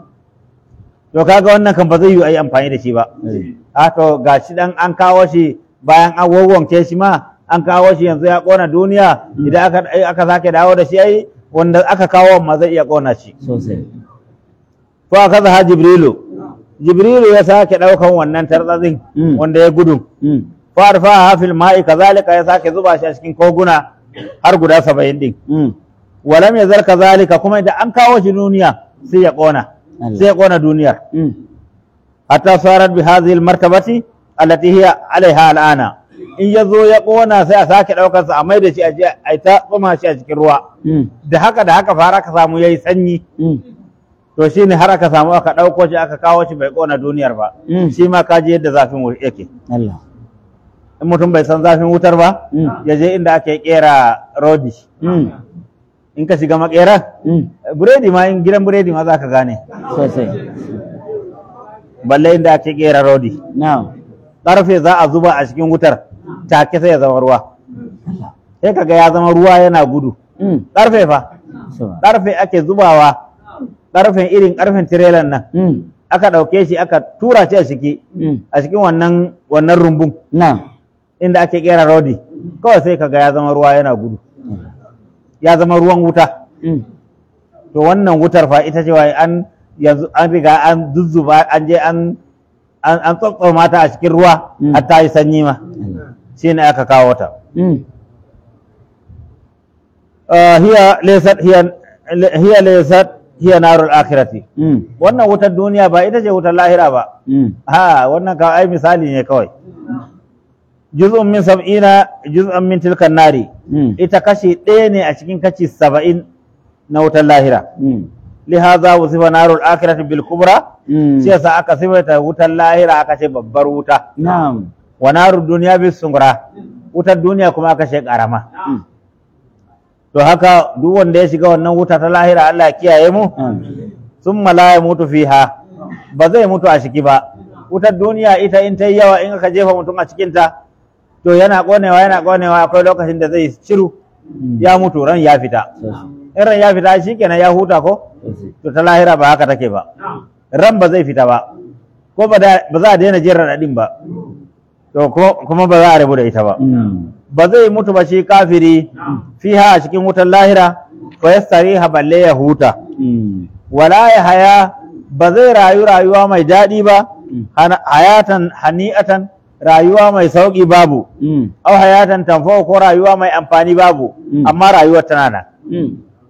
to kaga wannan kan ba zai yi a yi amfani da shi ba Eh. a to ga shi dan an kawo shi bayan an wawwanke shi ma an kawo shi yanzu ya kona duniya idan aka ai aka sake dawo da shi ai wanda aka kawo ma zai iya kona shi Sosai. to aka zaha jibrilu jibrilu ya sake daukan wannan tarzazin Mm. wanda ya gudu Mm. farfa fil ma'i kazalika ya sake zuba shi a cikin koguna har guda 70 din Mm. walam yazal kazalika kuma idan an kawo shi duniya sai ya kona Allah. sai ya kona duniyar Mm. حتى صارت بهذه المرتبة التي هي عليها الآن in ya zo ya ƙona sai a sake ɗaukarsa a mai da shi a je a ta tsuma shi a cikin ruwa Mm. da haka da haka fara ka samu yayi sanyi Mm. to shi ne har aka samu aka ɗauko shi aka kawo shi bai ƙona duniyar ba Mm. shi ma ka ji yadda zafin wu- yake Allah. in mutum bai san zafin wutar ba Mm. ya je inda ake kera rodi Mm. in ka shiga makera Mm. buredi ma in gidan buredi ma za ka gane Sosai. balle inda ake kera rodi Na'am. ƙarfe za a zuba a cikin wutar take sai ya zama ruwa sai kaga ya zama ruwa yana gudu Mm. ƙarfe fa So. ƙarfe ake zubawa ƙarfen irin ƙarfen tirelan nan Mm. aka ɗauke shi aka tura shi a ciki Mm. a cikin wannan wannan rumbun Na'am. inda ake kera rodi kawai sai kaga ya zama ruwa yana gudu ya zama ruwan wuta Mm. to wannan wutar fa ita ce wai an yanzu an riga an zuzzuba an je an an an tsotsoma ta a cikin ruwa Mm. har ta yi sanyi ma Allah. shine aka kawo ta Mm. Ah, hiya laysat hiya hiya laysat hiya narul akhirati Mm. wannan wutar duniya ba ita ce wutar lahira ba Mm. ha wannan ka ai misali ne kawai juz'un min sab'ina juz'an min tilkan nari Mm. ita kashi ɗaya ne a cikin kashi saba'in na wutar lahira Mm. lihaza wasifa narul akhirati bil kubra Mm. shi yasa aka sifaita wutar lahira aka ce babbar wuta Na'am. wa narud duniya bis sungra wutar duniya kuma aka ce karama Mm. to haka duk wanda ya shiga wannan wuta ta lahira Allah ya kiyaye mu Amin. summa la yamutu fiha ba zai mutu a ciki ba wutar duniya ita in ta yi yawa in aka jefa mutum a cikin ta to yana konewa yana konewa akwai lokacin da zai shiru Mm. ya mutu ran ya fita Sosai. in ran ya fita shikenan ya huta ko Sosai. to ta lahira ba haka take ba ran ba zai fita ba ko ba da- ba za a daina jin raɗaɗin ba to ko- kuma ba za a rabu da ita ba Mm. ba zai mutu ba shi kafiri fiha a cikin wutar lahira fa yastariha balle ya huta Mm. wala ya haya ba zai rayu rayuwa mai daɗi ba Mm. hana- hayatan hani'atan rayuwa mai sauƙi babu Mm. au hayatan tamfau ko rayuwa mai amfani babu Mm. amma rayuwar tana nan Mm.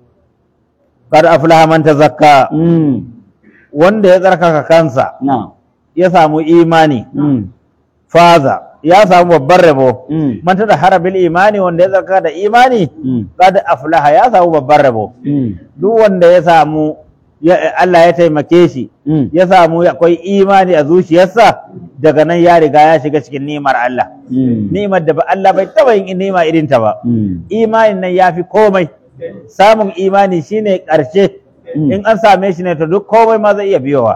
kad aflaha man tazakka Mm. wanda ya tsarkaka kansa Na'am. ya samu imani Mm. faza ya samu babban rabo Mm. man da harabil imani wanda ya tsarkaka da imani Mm. kad aflaha ya samu babban rabo Mm. duk wanda ya samu ya- Allah ya taimake shi Mm. ya samu akwai imani a zuciyarsa daga nan ya riga ya shiga cikin ni'imar Allah Mm. ni'imar da ba Allah bai taba yin ni'ima irin ta ba Mm. imanin nan ya fi komai samun imani shine ƙarshe Mm. in an same shi ne to duk komai ma zai iya biyowa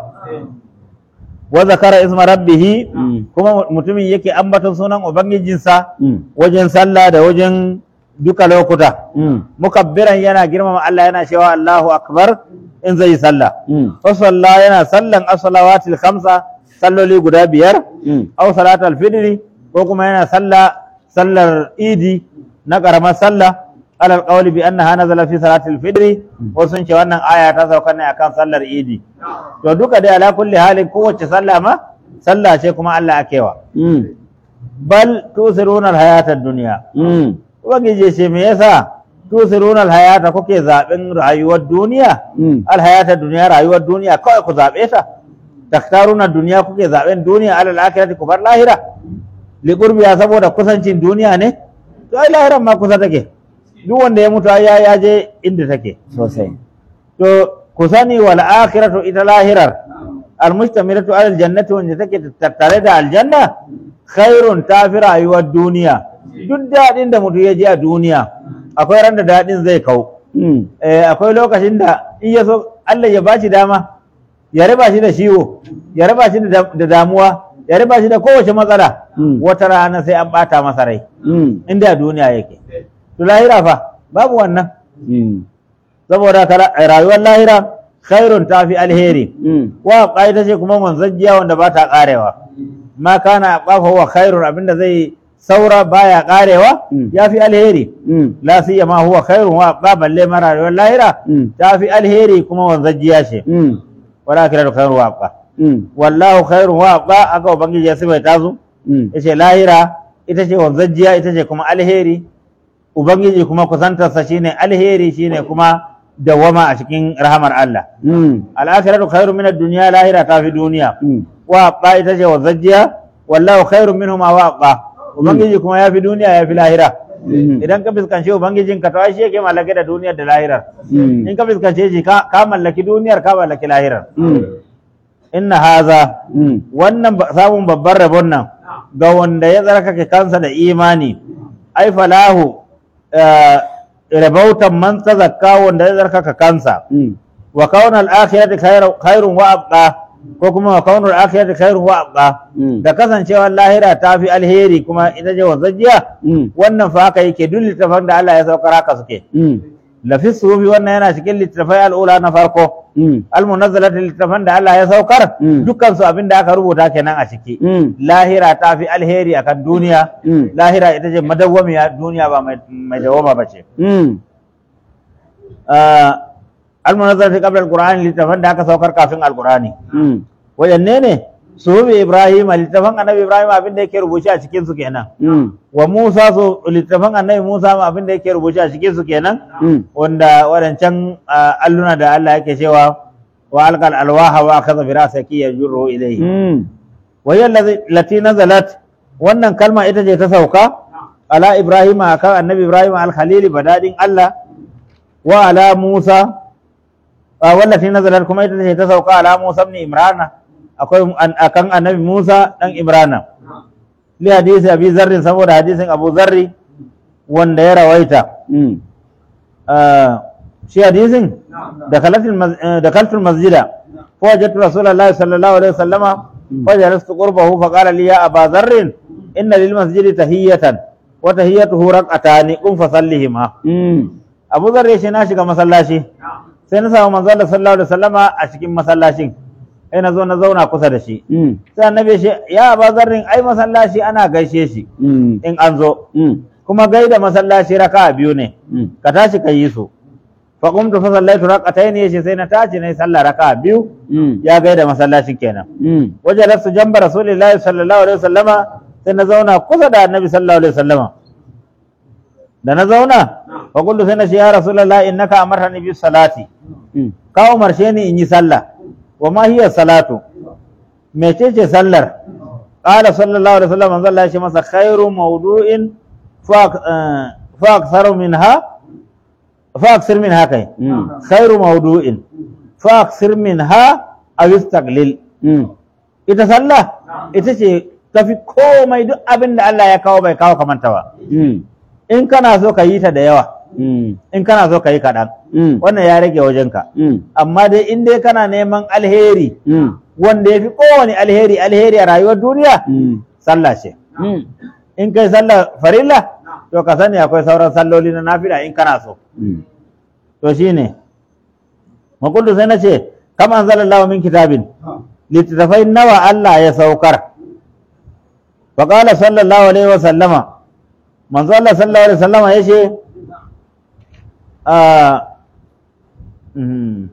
wa zakara isma rabbihi Mm. kuma mutumin yake ambaton sunan ubangijinsa Mm. wajen sallah da wajen duka lokuta Mm. mukabbiran yana girmama Allah yana cewa Allahu akbar in zai yi sallah Mm. fa salla yana sallan as-salawatil khamsa salloli guda biyar Mm. aw salatul fidri ko kuma yana sallah sallar idi na karamar sallah alal qawli bi annaha nazala fi salatil fidri wasu sun ce wannan aya ta sauka ne akan sallar idi to duka dai ala kulli halin kowace sallah ma sallah ce kuma Allah akewa Mm. bal tusiruna alhayata ad-dunya Mm. ubangiji ce me yasa tusiruna alhayata kuke zaben rayuwar duniya Mm. alhayata duniya rayuwar duniya kawai ku zabe ta taktaruna duniya kuke zaben duniya alal akhirati ku bar lahira li qurbiya saboda kusancin duniya ne to ai lahiran ma kusa take duk wanda ya mutu ai ya ya je inda take Sosai. to ku sani wal akhiratu ita lahirar al mustamilatu alal jannati wanda take tattare da aljanna khairun tafi rayuwar duniya duk daɗin da mutum ya ji a duniya akwai ran da daɗin zai kau Mm. eh, akwai lokacin da in ya so Allah ya bashi dama ya raba shi da ciwo ya raba shi da da damuwa ya raba shi da kowace matsala Mm. wata rana sai an bata masa rai Mm. inda a duniya yake to lahira fa babu wannan Mm. saboda ka ra- rayuwar lahira khairun tafi alheri Mm. wa ƙa'ida ce kuma manzajjiya wanda ba ta ƙarewa ma kana ƙafa wa khairun abinda zai saura baya ƙarewa Mm. ya fi alheri Mm. la siyama huwa khairun wa ba balle mara rayuwar lahira Mm. ta fi alheri kuma wanzajjiya ce Mm. wala kira da khairun wa ba Mm. wallahu khairun wa ba aka ubangiji ya sibai tazo Mm. yace lahira ita ce wanzajjiya ita ce kuma alheri ubangiji kuma kusantarsa shine alheri shine kuma dawama a cikin rahamar Allah Mm. al'akiratu khairu min ad-dunya lahira ta fi duniya Mm. wa ba ita ce wa zajjiya wallahu khairu minhuma wa ba ubangiji kuma ya fi duniya ya fi lahira Mm. idan ka fuskanci ubangijin ka to ai shi yake mallake da duniyar da lahirar Mm. in ka fuskance shi ka ka mallaki duniyar ka mallaki lahirar Mm. inna haza Mm. wannan ba- samun babban rabon nan ga wanda ya tsarkake kansa da imani ai falahu eh, rabautan man tazakka wanda ya tsarkaka kansa Mm. wa kaunal akhirati khairu- khairun wa abqa ko kuma wa kaunal akhirati khairun wa abqa Mm. da kasancewar lahira ta fi alheri kuma ita ce wanzajiya Mm. wannan fa haka yake duk littafan da Allah ya saukar haka suke Mm. lafi sufi wannan yana cikin littafai al'ula na farko Mm. almunazzalati littafan da Allah ya saukar Mm. dukkan su abin da aka rubuta kenan a ciki Mm. lahira ta fi alheri akan duniya Mm. lahira ita ce madawwamiya duniya ba mai mai dawwama ba ce Mm. almunazzalati qabla alqur'ani littafan da aka saukar kafin alqur'ani Mm. wayanne ne suhubi ibrahim littafan annabi ibrahim abin da yake rubuce a cikin su kenan Mm. wa musa su littafan annabi musa ma abin da yake rubuce a cikin su kenan Mm. wanda wadancan ah, alluna da Allah yake cewa wa alqal alwaha wa akhadha bi ra'saki yajurru ilayhi Mm. wa hiya allazi- lati nazalat wannan kalma ita ce ta sauka ala ibrahim akan annabi ibrahim al-khalili badadin Allah wa ala musa ah, wallati nazalat kuma ita ce ta sauka ala musa ibn imrana akwai an- akan annabi musa dan imrana li hadisi abi zarrin saboda hadisin abu zarri wanda ya rawaita Mm. آه، شي حديث دخلت المز... آه، دخلت المسجد فوجدت رسول الله صلى الله عليه وسلم فجلست قربه فقال لي يا أبا ذر إن للمسجد تهية وتهيته ركعتان قم فصليهما Mm. أبو ذر يشي ناشي كما صلاشي sai na samu manzo Allah sallallahu alaihi wasallama a cikin masallacin sai na zo na zauna kusa da shi Mm. sai annabi ya ce ya Aba Zarrin ai masallaci ana gaishe shi Mm. in an zo Mm. kuma gaida masallaci raka'a biyu ne Mm. ka tashi ka yi su fa qumtu fa sallaitu rak'atayn yace sai na tashi nayi sallah raka'a biyu Mm. ya gaida masallacin kenan Mm. wajalastu jamba rasulillahi sallallahu alaihi wasallama sai na zauna kusa da annabi sallallahu alaihi wasallama da na zauna fa qultu sai na ce ya rasulullahi innaka amartani bis salati Mm. ka umarce ni in yi sallah wa ma hiya salatu mecece sallar qala sallallahu alaihi wasallam manzo Allah ya ce masa khairu mawdu'in fa eh, fa aktharu minha fa aksir minha kai Mm. khairu mawdu'in fa aksir minha aw istaqlil Mm. ita sallah ita ce tafi komai duk abin da Allah ya kawo bai kawo kamanta ba Mm. in kana so ka yi ta da yawa Mm. in kana so ka yi kaɗan Mm. wannan ya rage wajenka Mm. amma dai in dai kana neman alheri Mm. wanda ya fi kowane alheri alheri a rayuwar duniya Mm. sallah ce Mm. in kai sallah farilla to ka sani akwai sauran salloli na nafila in kana so Mm. to shine makullu sai na ce kam anzalallahu min kitabin littattafai nawa Allah ya saukar wa qala sallallahu alaihi wa sallama manzo Allah sallallahu alaihi wa sallama yace a mhm.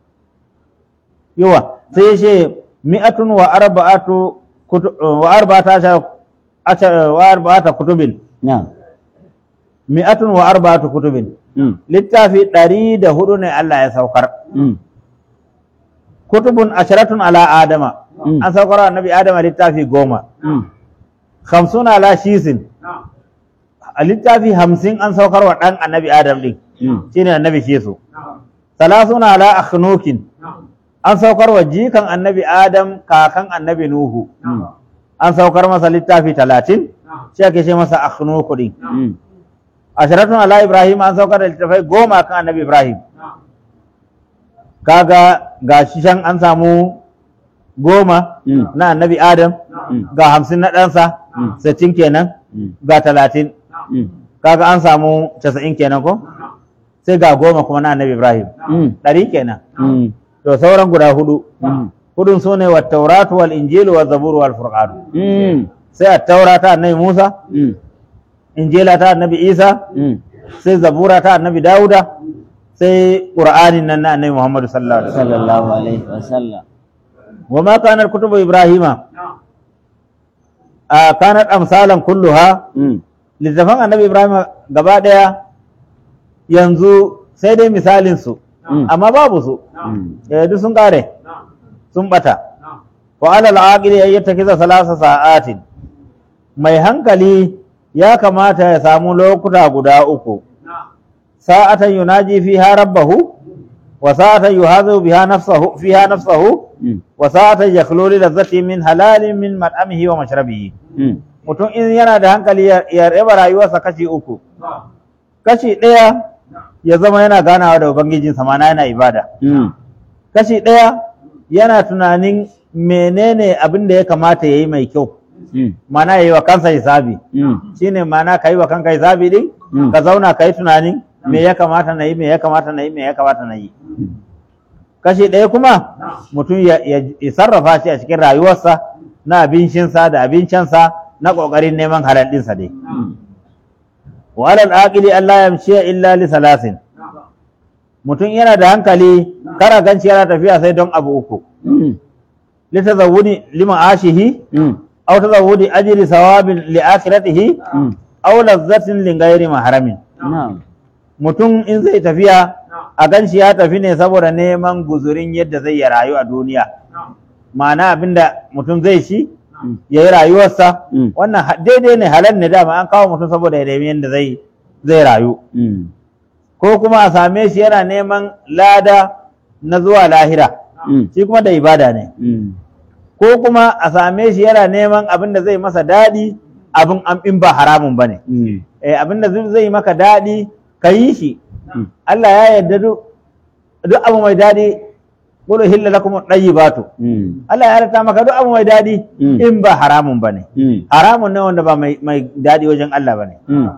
yawa sai yace mi'atun wa arba'atu kutu- wa arba'ata ashara ashara- wa arba'ata kutubin Na'am. mi'atun wa arba'atu kutubin Mm. littafi ɗari da hudu ne Allah ya saukar Mm. kutubun asharatun ala adama Mm. an saukar wa annabi adama littafi goma Mm. hamsin ala shisin a littafi hamsin an saukar wa ɗan annabi adam ɗin Mm. shine annabi shisu salasuna ala akhnukin an saukar wa jikan annabi adam kakan annabi nuhu Mm. an saukar masa littafi talatin shi ake ce masa akhnuku ɗin Mm. asharatun ala ibrahim an saukar da littafai goma kan annabi ibrahim kaga ga shi can an samu goma Mm. na annabi adam Mm. ga hamsin na ɗansa Mm. sittin kenan Mm. ga talatin Mm. kaga an samu casa'in kenan ko sai ga goma kuma na annabi ibrahim Mm. ɗari kenan Mm. to sauran guda hudu Mm. hudun su ne wa tauratu wal injilu wa zaburu wal furqanu Mm. sai a taura ta annabi musa Mm. injila ta annabi isa Mm. sai zabura ta annabi dawuda sai qur'anin nan na annabi muhammadu sallallahu alaihi wasallam Sallallahu alaihi wasallam. wa ma kanat kutubu ibrahima a kanat amsalan kulluha Mm. littafan annabi ibrahim gaba daya yanzu sai dai misalin su Mm. amma babu su Mm. eh duk sun kare sun bata wa alal aqili ay yattakiza salasa sa'atin mai hankali ya kamata ya samu lokuta guda uku sa'atan yunaji fiha rabbahu wa sa'atan yuhazu biha nafsahu fiha nafsahu Mm. wa sa'atan yakhlu li ladzati min halalin min mat'amihi wa mashrabihi Mm. mutum in yana da hankali ya ya raba rayuwarsa kashi uku kashi ɗaya ya zama yana ganawa da ubangijinsa mana yana ibada Mm. kashi ɗaya yana tunanin menene abin da ya kamata ya yi mai kyau Mm. mana ya yi wa kansa hisabi Mm. shine mana ka yi wa kanka hisabi din Mm. ka zauna ka yi tunanin me ya kamata na yi me ya kamata na yi me ya kamata na yi kashi ɗaya kuma mutum ya, ya, ya sarrafa shi a cikin rayuwarsa na abincinsa da abincinsa na ƙoƙarin neman halal ɗinsa dai Mm. wa alal aqili Allah yamshi illa li salasin mutum yana da hankali kara ganci yana tafiya sai don abu uku Mm. li tazawwudi liman ashihi Mm. aw tazawwudi ajri sawabin li akhiratihi Mm. aw lazzatin li ghairi mahramin Na'am. mutum in zai tafiya a ganci ya tafi ne saboda neman guzurin yadda zai ya rayu a duniya ma'ana abinda mutum zai shi Mm. ya yi rayuwarsa Mm. wannan ha- daidai ne halal ne dama an kawo mutum saboda ya nemi yadda zai zai rayu Mm. ko kuma a same shi yana neman lada na zuwa lahira Mm. shi kuma da ibada ne Mm. ko kuma a same shi yana neman abin da zai masa daɗi abin am- in ba haramun ba ne Mm. eh, abin da zai maka daɗi ka yi shi Mm. Allah ya yarda duk duk abu mai daɗi qul hilla lakum at-tayyibatu Mm. Allah ya yarda maka duk abu mai daɗi Mm. in ba haramun ba ne Mm. haramun ne wanda ba mai mai daɗi wajen Allah ba ne Mm.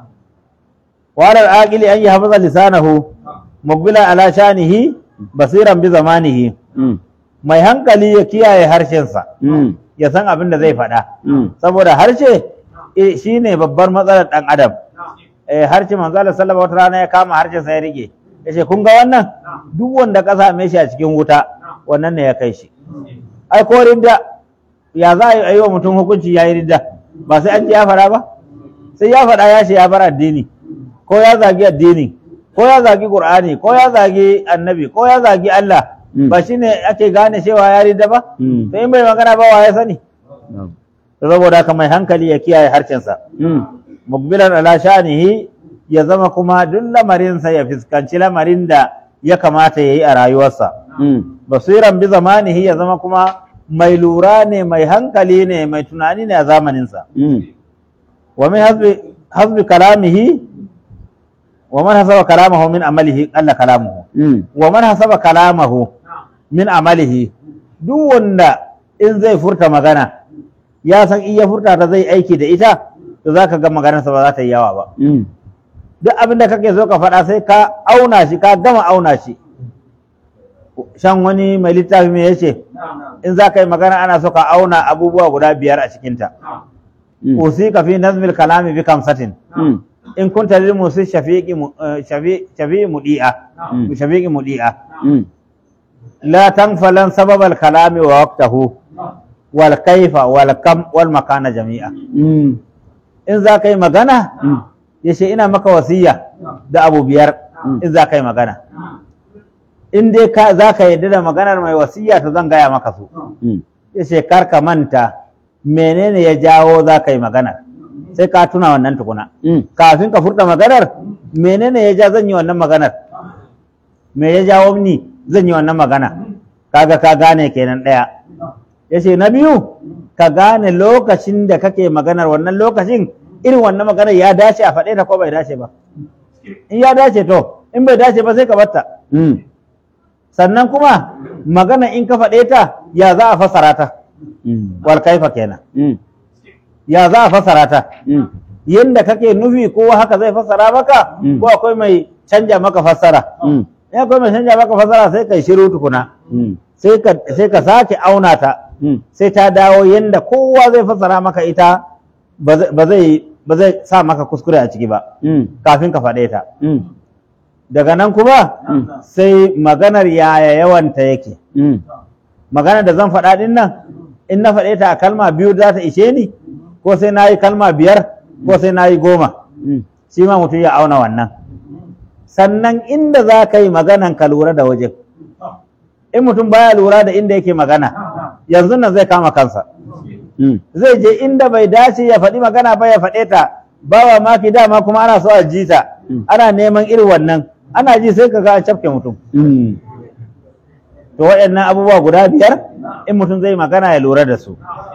وعلى العاقل أن يحفظ لسانه مقبلا على شانه بصيرا بزمانه Mm. mai hankali ya kiyaye harshensa Mm. ya san abin da zai faɗa Mm. saboda harshe eh, shine babbar matsalar ɗan adam eh, harshe manzo Allah sallallahu alaihi rana ya kama harshensa ya rike yace kun ga wannan duk wanda ka same shi a cikin wuta wannan ne ya kai shi ai ko ridda ya za a yi wa mutum hukunci ya yi ridda ba sai an ji ya faɗa ba sai ya faɗa ya ce ya bar addini ko ya zagi addini ko ya zagi qur'ani ko ya zagi annabi ko ya zagi Allah Mm. ba shine ake gane cewa ya ridda ba Mm. sai in bai magana ba wa ya sani Na'am. saboda haka mai hankali ya kiyaye harshensa Mm. mukbilan ala shanihi ya zama kuma duk lamarinsa ya fuskanci lamarin da ya kamata ya yi a rayuwarsa Mm. basiran bi zamanihi ya zama kuma mai lura ne mai hankali ne mai tunani ne a zamaninsa Mm. wa min hasbi hasbi kalamihi wa man hasaba kalamahu min amalihi qalla kalamuhu Mm. wa man hasaba kalamahu min amalihi duk wanda in zai furta magana ya san in ya furta ta zai aiki da ita to zaka ga maganarsa ba za ta yi yawa ba Mm. duk abin da kake so ka faɗa sai ka auna shi ka gama auna shi shan wani mai littafi mai yace in za ka yi magana ana so ka auna abubuwa guda biyar a cikinta Mm. usika fi nazmil kalami bi kamsatin Mm. in kunta lil musi shafiqi mu- eh, shafi- shafi'i mudi'a Mm. shafiqi mudi'a Mm. la tanfalan sababal kalami wa waqtahu wal kaifa wal kam wal makana jami'a Mm. in za ka yi magana Mm. yace ina maka wasiya da abu biyar Mm. in za ka yi magana in dai ka za ka yarda da maganar mai wasiya to zan gaya maka su Mm. yace kar ka manta menene ya jawo za ka yi maganar sai ka tuna wannan tukuna Mm. kafin ka furta maganar menene ya ja zan yi wannan maganar me ya jawo ni zan yi wannan magana kaga ka gane kenan ɗaya yace na biyu ka gane lokacin da kake maganar wannan lokacin irin wannan maganar ya dace a faɗe ta ko bai dace ba in ya dace to in bai dace ba sai ka batta Mm. sannan kuma magana in ka faɗe ta ya za a fassara ta Mm. wal kaifa kenan Mm. ya za a fassara ta Mm. yanda kake nufi ko haka zai fassara maka Mm. ko akwai mai canja maka fassara Mm. in akwai mai canja maka fassara sai kai shiru tukuna Mm. sai ka sai ka sake auna ta Mm. sai ta dawo yanda kowa zai fassara maka ita ba zai ba zai ba zai sa maka kuskure a ciki ba Mm. kafin ka faɗe ta Mm. daga nan kuma Mm. sai maganar yaya yawanta yake Mm. maganar da zan faɗa ɗin nan in na faɗe ta a kalma biyu za ta ishe ni ko sai na yi kalma biyar ko sai na yi goma Mm. shi ma mutum ya auna wannan sannan inda za ka yi maganan ka lura da wajen in mutum baya lura da inda yake magana yanzu nan zai kama kansa Mm. zai je inda bai dace ya faɗi magana ba ya faɗe ta ba wa maki dama kuma ana so a ji ta Mm. ana neman irin wannan ana ji sai ka ga an cafke mutum Mm. to waɗannan abubuwa guda biyar in mutum zai magana ya lura da su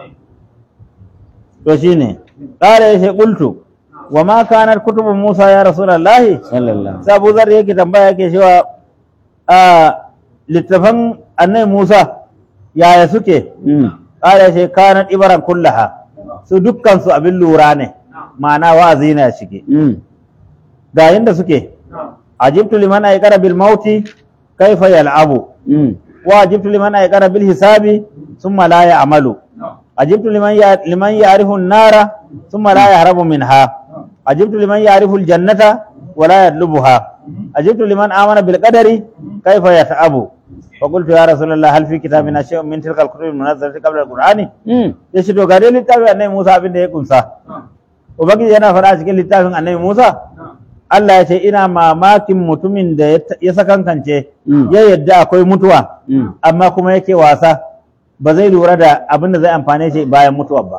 to shine ƙara ya ce ƙultu wa ma kanar kutubun musa ya rasulallahi Sallallahu. sai abu zar yake tambaya yake cewa a littafan annai musa yaya suke Mm. ƙara ya ce kanar ibaran kullaha su dukkan su abin lura ne ma'ana wa'azi ne a ciki Mm. ga yinda suke ajibtu liman aikara bil mauti kaifa yal'abu Mm. وأجبت لمن أيقن بالحساب ثم لا يعمل أجبت لمن يع- لمن يعرف النار ثم لا يهرب منها أجبت لمن يعرف الجنة ولا يطلبها أجبت لمن آمن بالقدر كيف يتعب فقلت يا رسول الله هل في كتابنا شيء من تلك الكتب المنزلة قبل القرآن Mm. يشهد غادي littafin annabi Musa abin da ya kunsa ubangiji yana faɗa cikin littafin annabi Musa Allah ya ce ina mamakin mutumin da ya ta- ya sakankance Mm. ya yadda akwai mutuwa Mm. amma kuma yake wasa ba zai lura da abin da zai amfane shi bayan mutuwar ba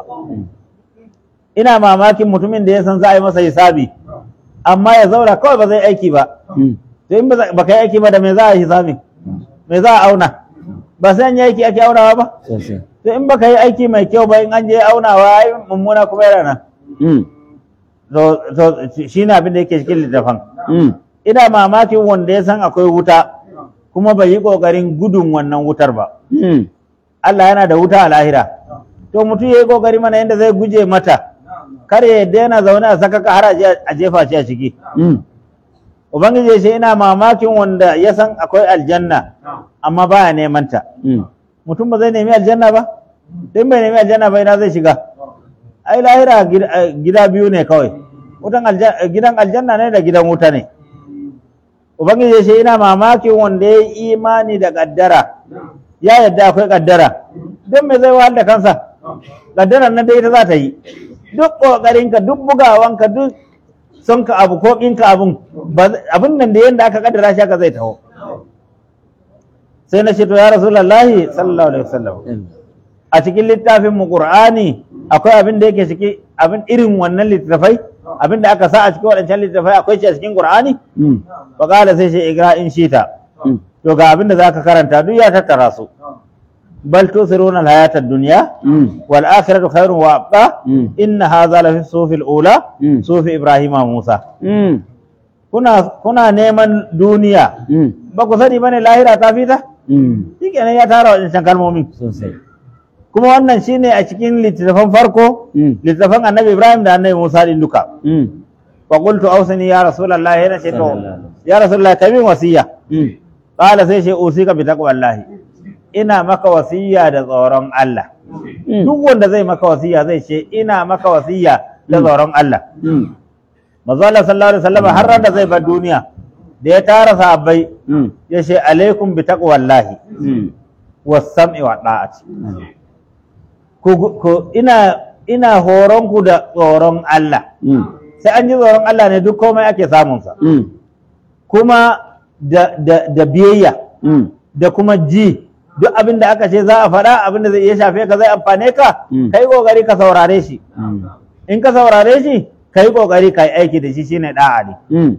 ina mamakin mutumin da ya san za a yi masa hisabi amma ya zauna kawai ba zai aiki ba Mm. to in ba za- ba ka yi aiki ba da me za a yi hisabi me za a auna ba sai an yi aiki ake aunawa ba Sosai. to in baka yi aiki mai kyau ba in an je aunawa ai mummuna kuma yana nan Mm. to to shine abin da yake cikin littafin Mm. ina mamakin wanda ya san akwai wuta kuma bai yi kokarin gudun wannan wutar ba Mm. Allah yana da wuta a lahira to mutum ya yi kokari mana yadda zai guje mata kar ya yadda yana zaune a saka ka har a je- a jefa shi a ciki Mm. ubangiji ya ce ina mamakin wanda ya san akwai aljanna amma baya neman ta Mm. mutum ba zai nemi aljanna ba in bai nemi aljanna ba ina zai shiga ai lahira gid- eh, gida biyu ne kawai wutan alja- eh, gidan aljanna ne da gidan wuta ne ubangiji ya ce ina mamakin wanda ya yi imani da kaddara ya yadda akwai kaddara don me zai wahal da kansa kaddarar na dai ita za ta yi duk ƙoƙarinka duk bugawanka duk son ka abu ko ƙinka abun ba zai- abin nan da yadda aka kaddara shi haka zai taho sai na ce to ya rasulullahi sallallahu alaihi wasallam a cikin littafin mu qur'ani akwai abin da yake ciki abin irin wannan littafai abin da aka sa a cikin waɗancan littafai akwai shi a cikin qur'ani Mm. fa qala sai shi igra in shita Mm. to ga abin da zaka karanta duk ya tattara su bal tusiruna al-hayata ad-dunya Mm. wal akhiratu khairun wa abqa Mm. inna hadha la fi sufi al-ula Mm. sufi ibrahima musa Mm. kuna kuna neman duniya Mm. ba ku sani bane lahira ta fita Mm. shikenan ya tara waɗancan kalmomin Sosai. kuma wannan shine a cikin littattafan farko Mm. littattafan annabi ibrahim da annabi musa din duka Mm. fa qultu awsini ya rasulullah yana ce to Sallallahu ya rasulullah kai min wasiya Mm. qala sai ce usika bi taqwallahi ina maka wasiya da tsoron Allah Mm. duk wanda zai maka wasiya zai ce ina maka wasiya da tsoron Allah Mm. manzo Allah sallallahu alaihi wasallam har ran da zai bar duniya da ya tara sahabbai Mm. ya ce alaikum bi taqwallahi Mm. was sam'i wa da'ati ku ku ina ina horon ku da tsoron Allah Mm. sai an ji tsoron Allah ne duk komai ake samun sa Mm. kuma da da da biyayya Mm. da kuma ji duk abin da aka ce za a faɗa abin da zai iya shafe ka zai amfane ka Mm. kai kokari ka saurare shi Mm. in ka saurare shi kai kokari ka yi aiki da shi shine da'a ne Mm.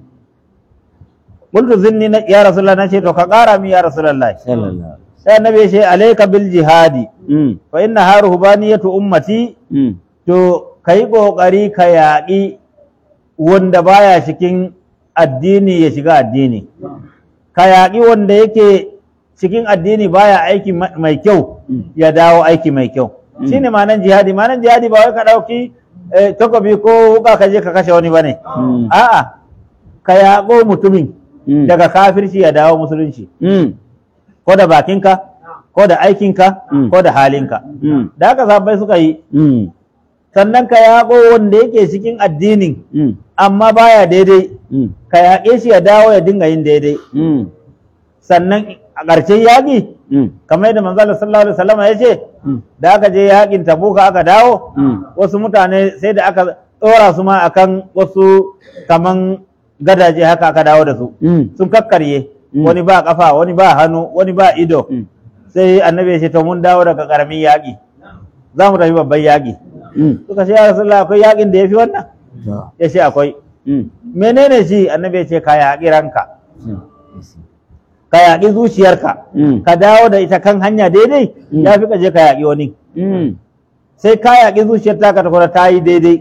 qultu zinni na- ya rasulullah na ce to ka ƙara mi ya rasulullah Sallallahu. sai annabi ya ce alayka bil jihadi Mm. fa inna harubaniyatu ummati Mm. to kai kokari ka yaƙi wanda baya cikin addini ya shiga addini ka yaƙi wanda yake cikin addini baya aiki ma- mai kyau Mm. ya dawo aiki mai kyau Mm. shine ma'anan jihadi ma'anan jihadi ba wai ka ɗauki eh, takobi ko wuka ka je ka kashe wani bane Mm. a'a ka yaƙo mutumin Mm. daga kafirci ya dawo musulunci Mm. ko da bakinka ko da aikinka Mm. ko da halinka Mm. da haka sahabbai suka yi Mm. sannan ka yaƙo wanda yake cikin addinin Mm. amma baya daidai Mm. ka yaƙe shi ya dawo ya dinga yin daidai Mm. sannan a ƙarshen yaƙi Mm. kamar yadda manzo Allah sallallahu alaihi wasallam ya ce Mm. da aka je yaƙin tabuka aka dawo Mm. wasu mutane sai da aka tsora su ma akan wasu kaman gadaje haka aka dawo da su Mm. sun kakkarye Mm. wani ba kafa wani ba hannu wani ba ido Mm. sai annabi ya ce to mun dawo daga karamin yaƙi za mu tafi babban yaƙi Mm. suka ce ya rasulullah akwai yaƙin da ya fi wannan To. ya ce akwai Mm. menene shi annabi ya ce ka yaƙi ranka Mm. ka yaƙi zuciyarka Mm. ka dawo da ita kan hanya daidai Mm. ya fi ka je ka yaƙi wani Mm. sai ka yaƙi zuciyar taka ta kuma ta yi daidai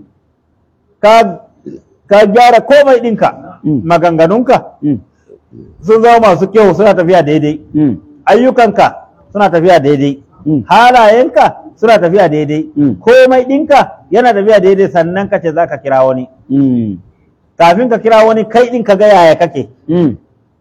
ka ka gyara komai ɗinka Mm. maganganunka Mm. sun zama masu kyau suna tafiya daidai Mm. ayyukanka suna tafiya daidai Mm. halayenka suna tafiya daidai Mm. komai ɗinka yana tafiya daidai sannan ka ce za ka kira wani Mm. kafin ka kira wani kai ɗin ka ga yaya kake Mm.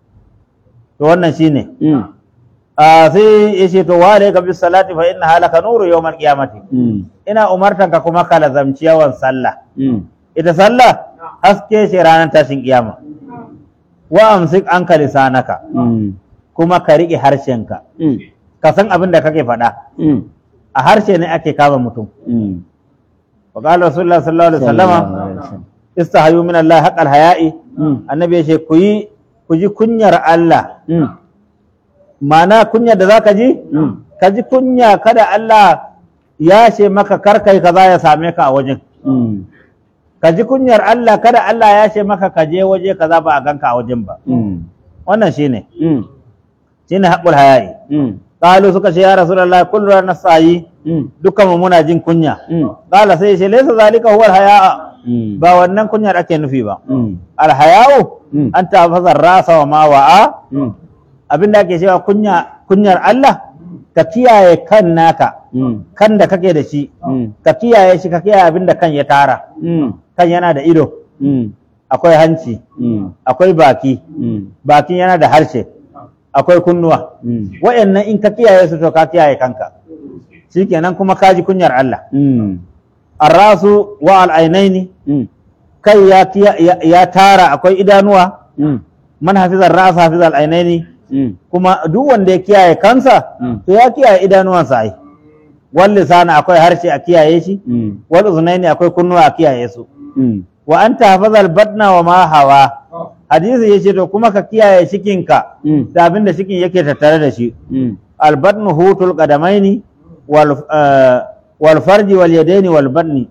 to wannan shine Mm. a sai ya ce to wale ka bis salati fa inna halaka nuru yawmal qiyamati Mm. ina umartan ka kuma ka lazamci yawan sallah Mm. ita sallah haske ce ranar tashin kiyama wa amsik anka lisanaka Mm. kuma ka riƙe harshenka Mm. ka san abin da kake faɗa Mm. a harshe ne ake kama mutum Mm. wa qala rasulullah sallallahu alaihi wasallama Sallallahu alaihi wasallam. istahayu min Allah haqqal haya'i Mm. annabi ya ce ku yi ku ji kunyar Allah Mm. ma'ana kunyar da zaka ji Mm. ka ji kunya kada Allah ya ce maka kar kai kaza ya same ka a wajen Mm. ka ji kunyar Allah kada Allah ya ce maka ka je waje kaza ba a ganka a wajen ba Mm. wannan shine Mm. shine haqqul haya'i Mm. qalu suka ce ya rasulullah kullu nasayi Mm. dukkan mu muna jin kunya Mm. qala sai ya ce laysa zalika huwa hayaa Mm. ba wannan kunyar ake nufi ba Mm. alhaya'u Mm. an tafazar rasa wa ma wa'a Mm. abinda ake cewa kunya kunyar Allah ka kiyaye kan naka Mm. kan da kake da shi Mm. ka kiyaye shi ka kiyaye abinda kan ya tara Mm. kan yana da ido Mm. akwai hanci Mm. akwai baki Mm. bakin yana da harshe akwai kunnuwa Mm. wayannan in ka kiyaye su to ka kiyaye kanka shikenan kuma ka ji kunyar Allah Mm. arrasu wa al'ainaini Mm. kai ya, kiya- ya, ya tara akwai idanuwa Mm. man hafizar rasa hafizar al'ainaini Mm. kuma duk wanda ya kiyaye kansa Mm. to ya kiyaye idanuwansa ai wal lisana akwai harshe a kiyaye shi Mm. wal uznaini akwai kunnuwa a kiyaye su Mm. wa anta hafazal batna wa ma hawa hadisi yace to kuma ka kiyaye cikinka Mm. da abin da cikin yake tattare da shi Mm. al batnu hutul qadamaini wal eh, wal farji wal yadaini wal batni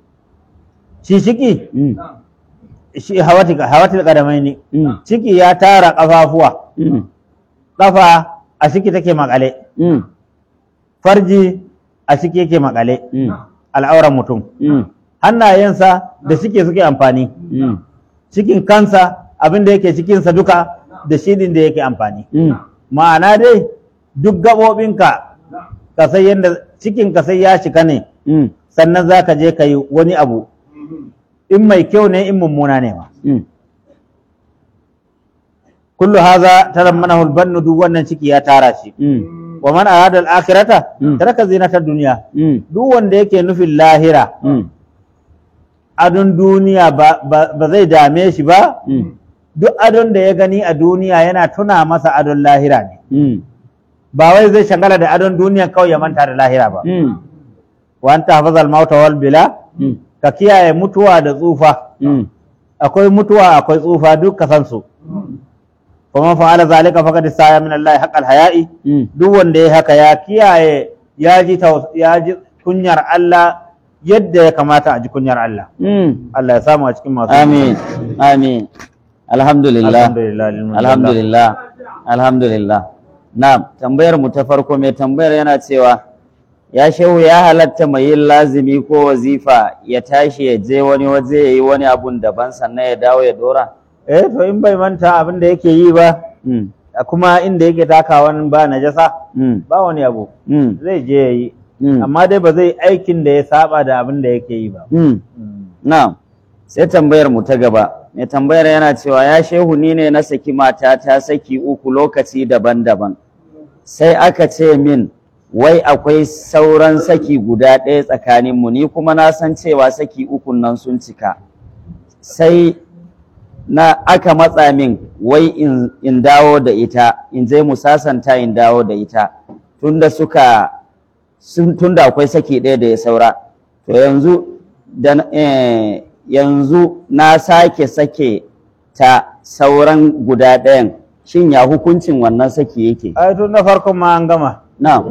shi ciki Mm. shi hawatil hawatil qadamaini Mm. ciki ya tara kafafuwa Mm. kafa a ciki take makale Mm. farji a ciki yake makale Mm. al'auran mutum Mm. hannayensa da ciki suke amfani Mm. cikin kansa abin da yake cikinsa duka da shi din da yake amfani Mm. ma'ana dai duk gaɓoɓinka ka sai yadda cikin ka sai ya shika ne Mm. sannan za ka je ka yi wani abu in mai kyau ne in mummuna ne ma Mm. kullu haza tarammanahu albannu duk wannan ciki ya tara shi Mm. wa man arada al-akhirata Mm. taraka zinata dunya Mm. duk wanda yake nufin lahira Mm. adon duniya ba, ba, ba zai dame shi ba Mm. duk adon da ya gani a duniya yana tuna masa adon lahira ne Mm. ba wai zai shagala da adon duniya kawai ya manta da lahira ba Mm. wa anta hafazal mauta wal bila Mm. ka kiyaye mutuwa da tsufa Mm. akwai mutuwa akwai tsufa duk ka san su kuma fa'ala zalika faqad istaya min Allah haqqal haya'i Mm. duk wanda ya haka ya kiyaye ya ji taus- ya ji kunyar Allah yadda ya kamata a ji kunyar Allah Mm. Allah ya samu a cikin masu Amin. Amin. Alhamdulillah. alhamdulillah lil mulki Alhamdulillah. Alhamdulillah. Na'am, tambayar mu ta farko mai tambayar yana cewa ya shehu ya halatta mai yin lazimi ko wazifa ya tashi ya je wani waje ya yi wani abun daban sannan ya dawo ya dora? eh to in bai manta abin da yake yi ba Mm. kuma inda yake takawan ba najasa Mm. ba wani abu Mm. zai je ya yi Mm. amma dai ba zai aikin da ya saba da abin da yake yi ba Mm. Na'am. Sai tambayar mu ta gaba. Mai tambayar yana cewa ya shehu ni ne na saki matata saki uku lokaci daban-daban. Sai aka ce min wai akwai sauran saki guda ɗaya tsakaninmu ni kuma na san cewa saki ukun nan sun cika. Sai na aka matsa min wai in, in dawo da ita in je mu sasanta in dawo da ita tunda suka sun tunda akwai saki ɗaya da ya saura to yanzu da na- eh, yanzu na sake sake ta sauran guda ɗayan shin ya hukuncin wannan saki yake ai tun na farkon ma an gama na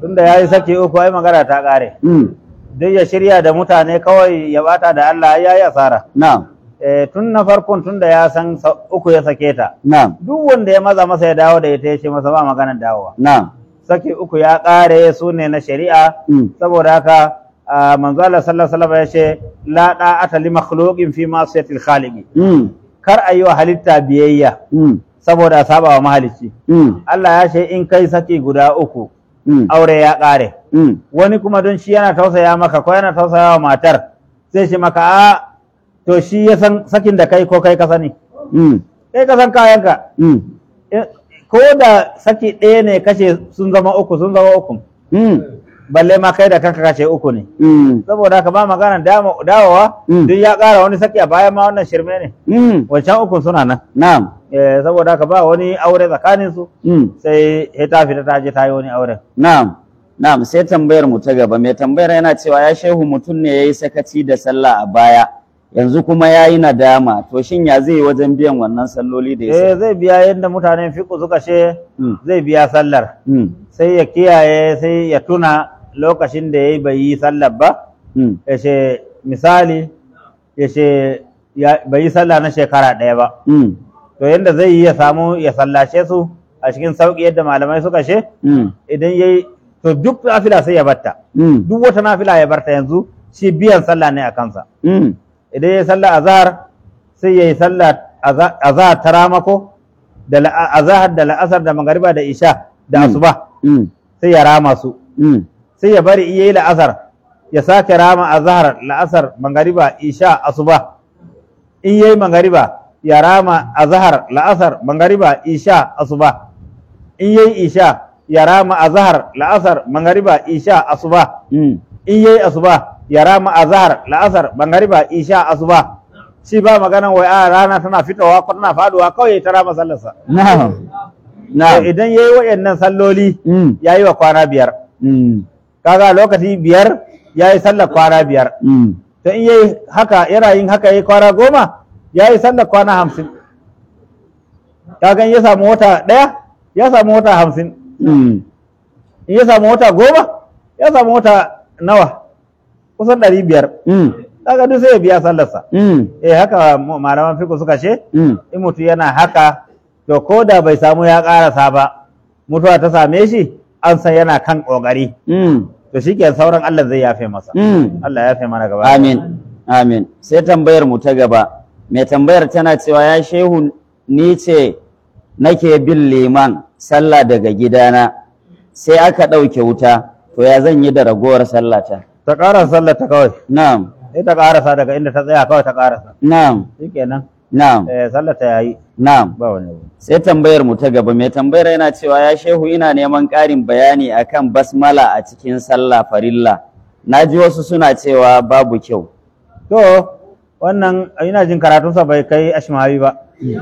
tunda ya yi saki uku ai magana ta ƙare Mm. duk ya shirya da mutane kawai ya bata da Allah ya yi asara Na'am. Eh, tun na farkon tun da ya san sa- uku ya sake ta Na'am. duk wanda ya maza masa ya dawo da ita ya ce masa ba maganar dawowa Na'am. saki uku ya ƙare su ne na shari'a Mm. saboda haka ah, manzo Allah sallallahu alaihi wasallam ya ce la da'ata li makhluqin fi ma'siyatil khaliqi Mm. kar a yi wa halitta biyayya Mm. saboda a saba wa mahalicci Mm. Allah ya ce in kai saki guda uku Mm. aure ya ƙare Mm. wani kuma don shi yana tausaya maka ko yana tausaya wa matar sai shi maka a to shi ya san sakin da kai ko kai ka sani Mm. kai ka san kayanka Mm. Eh, ko da saki ɗaya ne kashe sun zama uku sun zama uku Mm. balle ma kai da kanka kashe uku ne Mm. saboda haka ba magana dama- dawowa Mm. duk ya ƙara wani saki a bayan ma wannan shirme ne Mm. wancan ukun suna nan Na'am. Eh, saboda haka ba wani aure tsakanin su Mm. sai ya ta fita ta je ta yi wani auren Na'am. Na'am sai tambayar mu ta gaba mai tambayar yana cewa ya shehu mutum ne yayi sakaci da sallah a baya yanzu kuma yayi nadama to shin ya zai yi wajen biyan wannan salloli da ya eh zai biya yadda mutanen fiƙo suka ce Mm. zai biya sallar Mm. sai ya kiyaye sai ya tuna lokacin da ya yi bai yi sallar ba Mm. ya ce misali ya ce ya- bai yi sallah na shekara ɗaya ba Mm. to yadda zai yi ya samu ya sallace su a cikin sauƙi yadda malamai suka ce Mm. idan ya yi to duk nafila sai ya batta Mm. duk wata nafila ya barta yanzu shi biyan sallah ne a kansa Mm. idan ya yi sallah azhar sai ya yi sallah aza- azhar ta ramako da la'a- azhar da la'asar da magariba da isha da Mm. asuba Mm. sai ya rama su Mm. sai ya bari iya yi la'asar ya sake rama azhar la'asar magariba isha asuba in yayi magariba ya rama azhar la'asar magariba isha asuba in yayi isha ya rama azhar la'asar magariba isha asuba Mm. in yayi asuba ya rama azhar la'asar magariba isha asuba shi ba magana wai a rana tana fitowa ko tana faduwa kawai ta rama sallarsa Na'am. To Na'am. idan yayi wayannan salloli Mm. yayi wa kwana biyar Mm. kaga lokaci biyar yayi sallar kwana biyar Mm. to in yayi haka yana yin haka yayi kwana goma yayi sallar kwana hamsin kaga in ya samu wata ɗaya ya samu wata hamsin Mm. in ya samu wata goma ya samu wata nawa kusan ɗari biyar Mm. kaga duk sai ya biya sallarsa Mm. eh haka mu- malaman fiqh suka ce Mm. in mutum yana haka to ko da bai samu ya ƙarasa ba mutuwa ta same shi an san yana kan ƙoƙari Mm. to shi sauran Allah zai yafe masa Mm. Allah ya yafe mana gaba ɗaya. Amin. Amin. Sai tambayar mu ta gaba. Mai tambayar tana cewa ya shehu ni ce nake bin liman sallah daga gidana sai aka ɗauke wuta to ya zan yi da ragowar sallata. ta ƙarasa sallar ta kawai Na'am. sai ta ƙarasa daga inda ta tsaya kawai ta ƙarasa Na'am. shikenan Na'am. eh sallar ta yayi Na'am. ba wani abu Sai tambayar mu ta gaba mai tambayar yana cewa ya shehu ina neman ƙarin bayani akan basmala a cikin sallah farilla. Na ji wasu suna cewa babu kyau. to wannan ina jin karatunsa bai kai ashmawi ba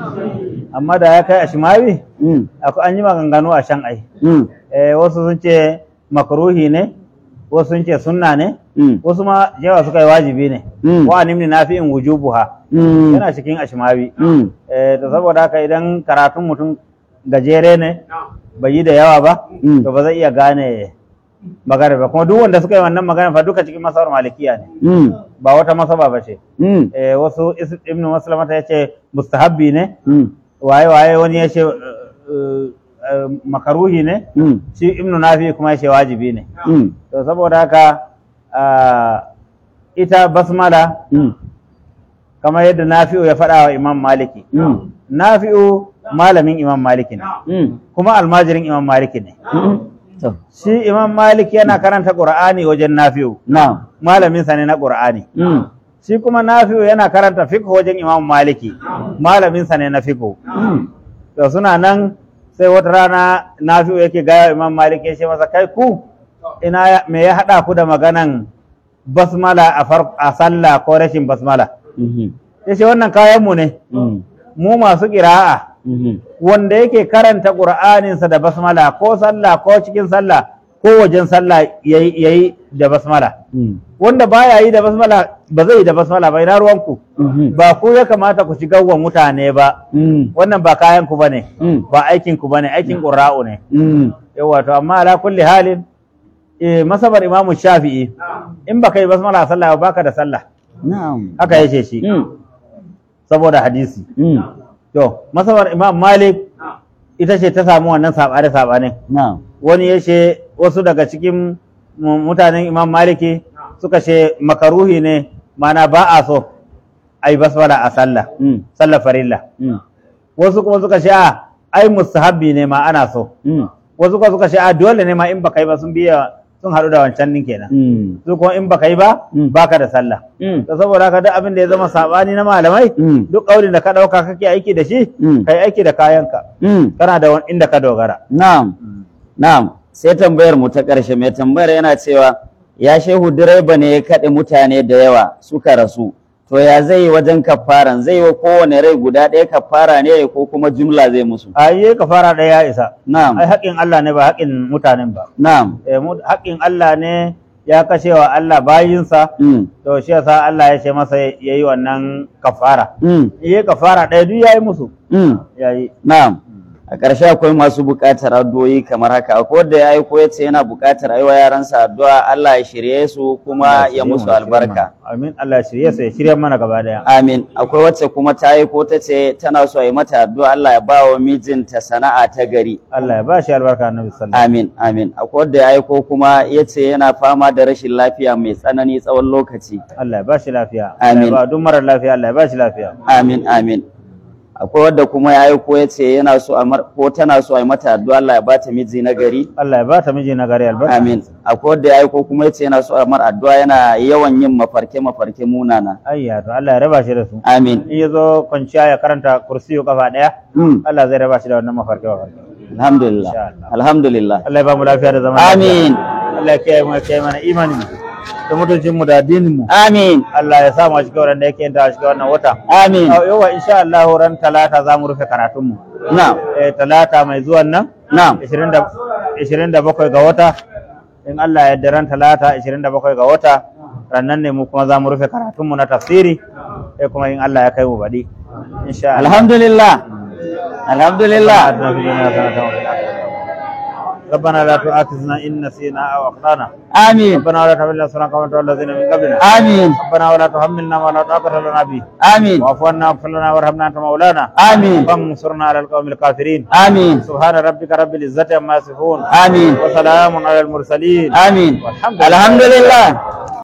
amma da ya kai ashmawi Mm. akwai an yi maganganu a shan ai Mm. eh wasu sun ce makruhi ne wasu sun ce sunna ne Mm. wasu ma yawa suka yi wajibi ne Mm. wa nimni nafi'in wujubuha Mm. yana cikin ashmawi Mm. eh to saboda haka idan karatun mutum gajere ne bai yi da yawa ba Mm. to ba zai iya gane magana ba kuma duk wanda suka yi wannan magana fa duka cikin masabar malikiya ne Mm. ba wata masaba ba ce Mm. eh wasu is- ibnu maslamata ya ce mustahabbi ne Mm. waye waye wani ya ce eh, eh, makaruhi ne Mm. shi ibnu nafi kuma ya ce wajibi ne Mm. to saboda haka ah, ita basmala Mm. kamar yadda nafi'u ya faɗa wa imam maliki Mm. nafi'u malamin imam maliki ne Mm. kuma almajirin imam maliki ne Mm. To, shi imam maliki yana karanta qur'ani wajen nafi'u na'am. malamin sa ne na qur'ani Mm. shi kuma nafi'u yana karanta fiqh wajen imam maliki malamin sa ne na fiqh Mm. to suna nan sai wata rana nafi'u yake gaya wa imam maliki ya ce masa kai ku ina ya- me ya haɗa ku da maganan basmala a far a sallah ko rashin basmala Mhm. ya ce wannan kayan mu ne Mm. mu masu ƙira'a Mhm. wanda yake karanta ƙur'aninsa da basmala ko sallah ko cikin sallah ko wajen sallah yayi yayi da basmala Mm. wanda baya yi da basmala ba zai yi da basmala ba ina ruwanku Mhm. ba ku ya kamata ku shiga wa mutane ba Mm. wannan ba kayan ku bane Mm. ba aikin ku bane aikin qurra'u ne Mm. yawa to amma ala kulli halin eh, masabar imamu shafi'i in baka yi basmala a sallah ba baka da sallah na'am haka yace shi mm saboda hadisi mm to masabar imam malik ita ce ta samu wannan sabane sabane na'am wani ya ce wasu daga cikin mu- mutanen imam maliki suka ce makaruhi ne mana ba a so a yi basmala a sallah mm sallah farilla mm wasu kuma suka ce a ai mustahabbi ne ma ana so mm wasu kuma suka ce a dole ne ma in baka yi ba sun biya sun haɗu da wancan din kenan mm su kuma in baka yi ba Mm. baka da sallah mm to saboda haka duk abin da ya zama sabani na malamai mm duk ƙaurin da ka ɗauka kake aiki da shi Mm. kai aiki da kayanka mm kana da wani inda ka dogara Na'am, na'am, sai tambayar mu ta ƙarshe mai tambayar yana cewa ya shehu direba ne ya kaɗe mutane da yawa suka rasu. To ya zai yi wajen kafaran zai yi wa kowane rai guda ɗaya kafara ne ko kuma jumla zai musu. a yi ka fara ɗaya ya isa ai Na'am, haƙƙin Allah ne ba haƙƙin mutanen ba na'am, Eh, mu- haƙƙin Allah ne ya kashe wa Allah bayinsa mm, to shi yasa Allah ya ce masa ya yi wannan kafara mm, yi kafara ɗaya duk ya yi musu mm, ya yi na'am. A ƙarshe akwai masu buƙatar addu'o'i kamar haka, akwai wanda ya aiko ya ce yana buƙatar aiwa yaransa addu'a Allah ya shirye su kuma ya musu albarka. amin Allah ya shirye su ya shirye mana gaba daya Amin. Akwai wacce kuma ta yi ko ta ce tana so a yi mata addu'a Allah ya ba wa mijinta sana'a ta gari. Allah ya ba shi albarka annabi sallallahu Amin, amin. Akwai wanda ya aiko kuma ya ce yana fama da rashin lafiya mai tsanani tsawon lokaci. Allah ya ba shi lafiya Amin. Allah ya ba duk marar lafiya Allah ya ba shi lafiya Amin, amin. Akwai wadda kuma ya aiko ya ce yana so a mar- ko tana so a yi mata addu'a Allah ya ba ta miji na gari. Allah ya ba ta miji na gari albarka Amin. Akwai wadda ya aiko kuma ya ce yana so a mar addu'a yana yawan yin mafarke-mafarke munana. ayya to Allah ya raba shi da su Amin. in ya zo kwanciya ya karanta kursiyo kafa daya Mm. Allah zai raba shi da wannan mafarki mafarki Alhamdulillah. Insha Allah. Alhamdulillah. Allah ya ba mu lafiya da zaman Amin. lafiya. Allah ya kiyaye mu ya kiyaye mana imanin mu da mutuncin mu da addinin mu Amin. Allah ya sa mu a cikin wannan da yake yin ta a cikin wannan wata Amin. yawa insha Allah ran talata za mu rufe karatun mu Na'am. eh talata mai zuwan nan Na'am. 20 da 27 ga wata in Allah ya yarda ran talata 27 ga wata rannan ne mu kuma za mu rufe karatun mu na tafsiri sai kuma in Allah ya kai mu baɗi insha Allah Alhamdulillah. Alhamdulillah. آتنا في الدنيا حسنة وفي الآخرة ربنا لا تؤاخذنا إن نسينا أو أخطأنا Amin. ربنا ولا تحملنا سنة كما تولى الذين من قبلنا Amin. ربنا ولا تحملنا ما لا طاقة لنا به Amin. واعف عنا واغفر لنا وارحمنا أنت مولانا Amin. فانصرنا على القوم الكافرين Amin. سبحان ربك رب العزة عما يصفون Amin. وسلام على المرسلين Amin. والحمد لله Alhamdulillah.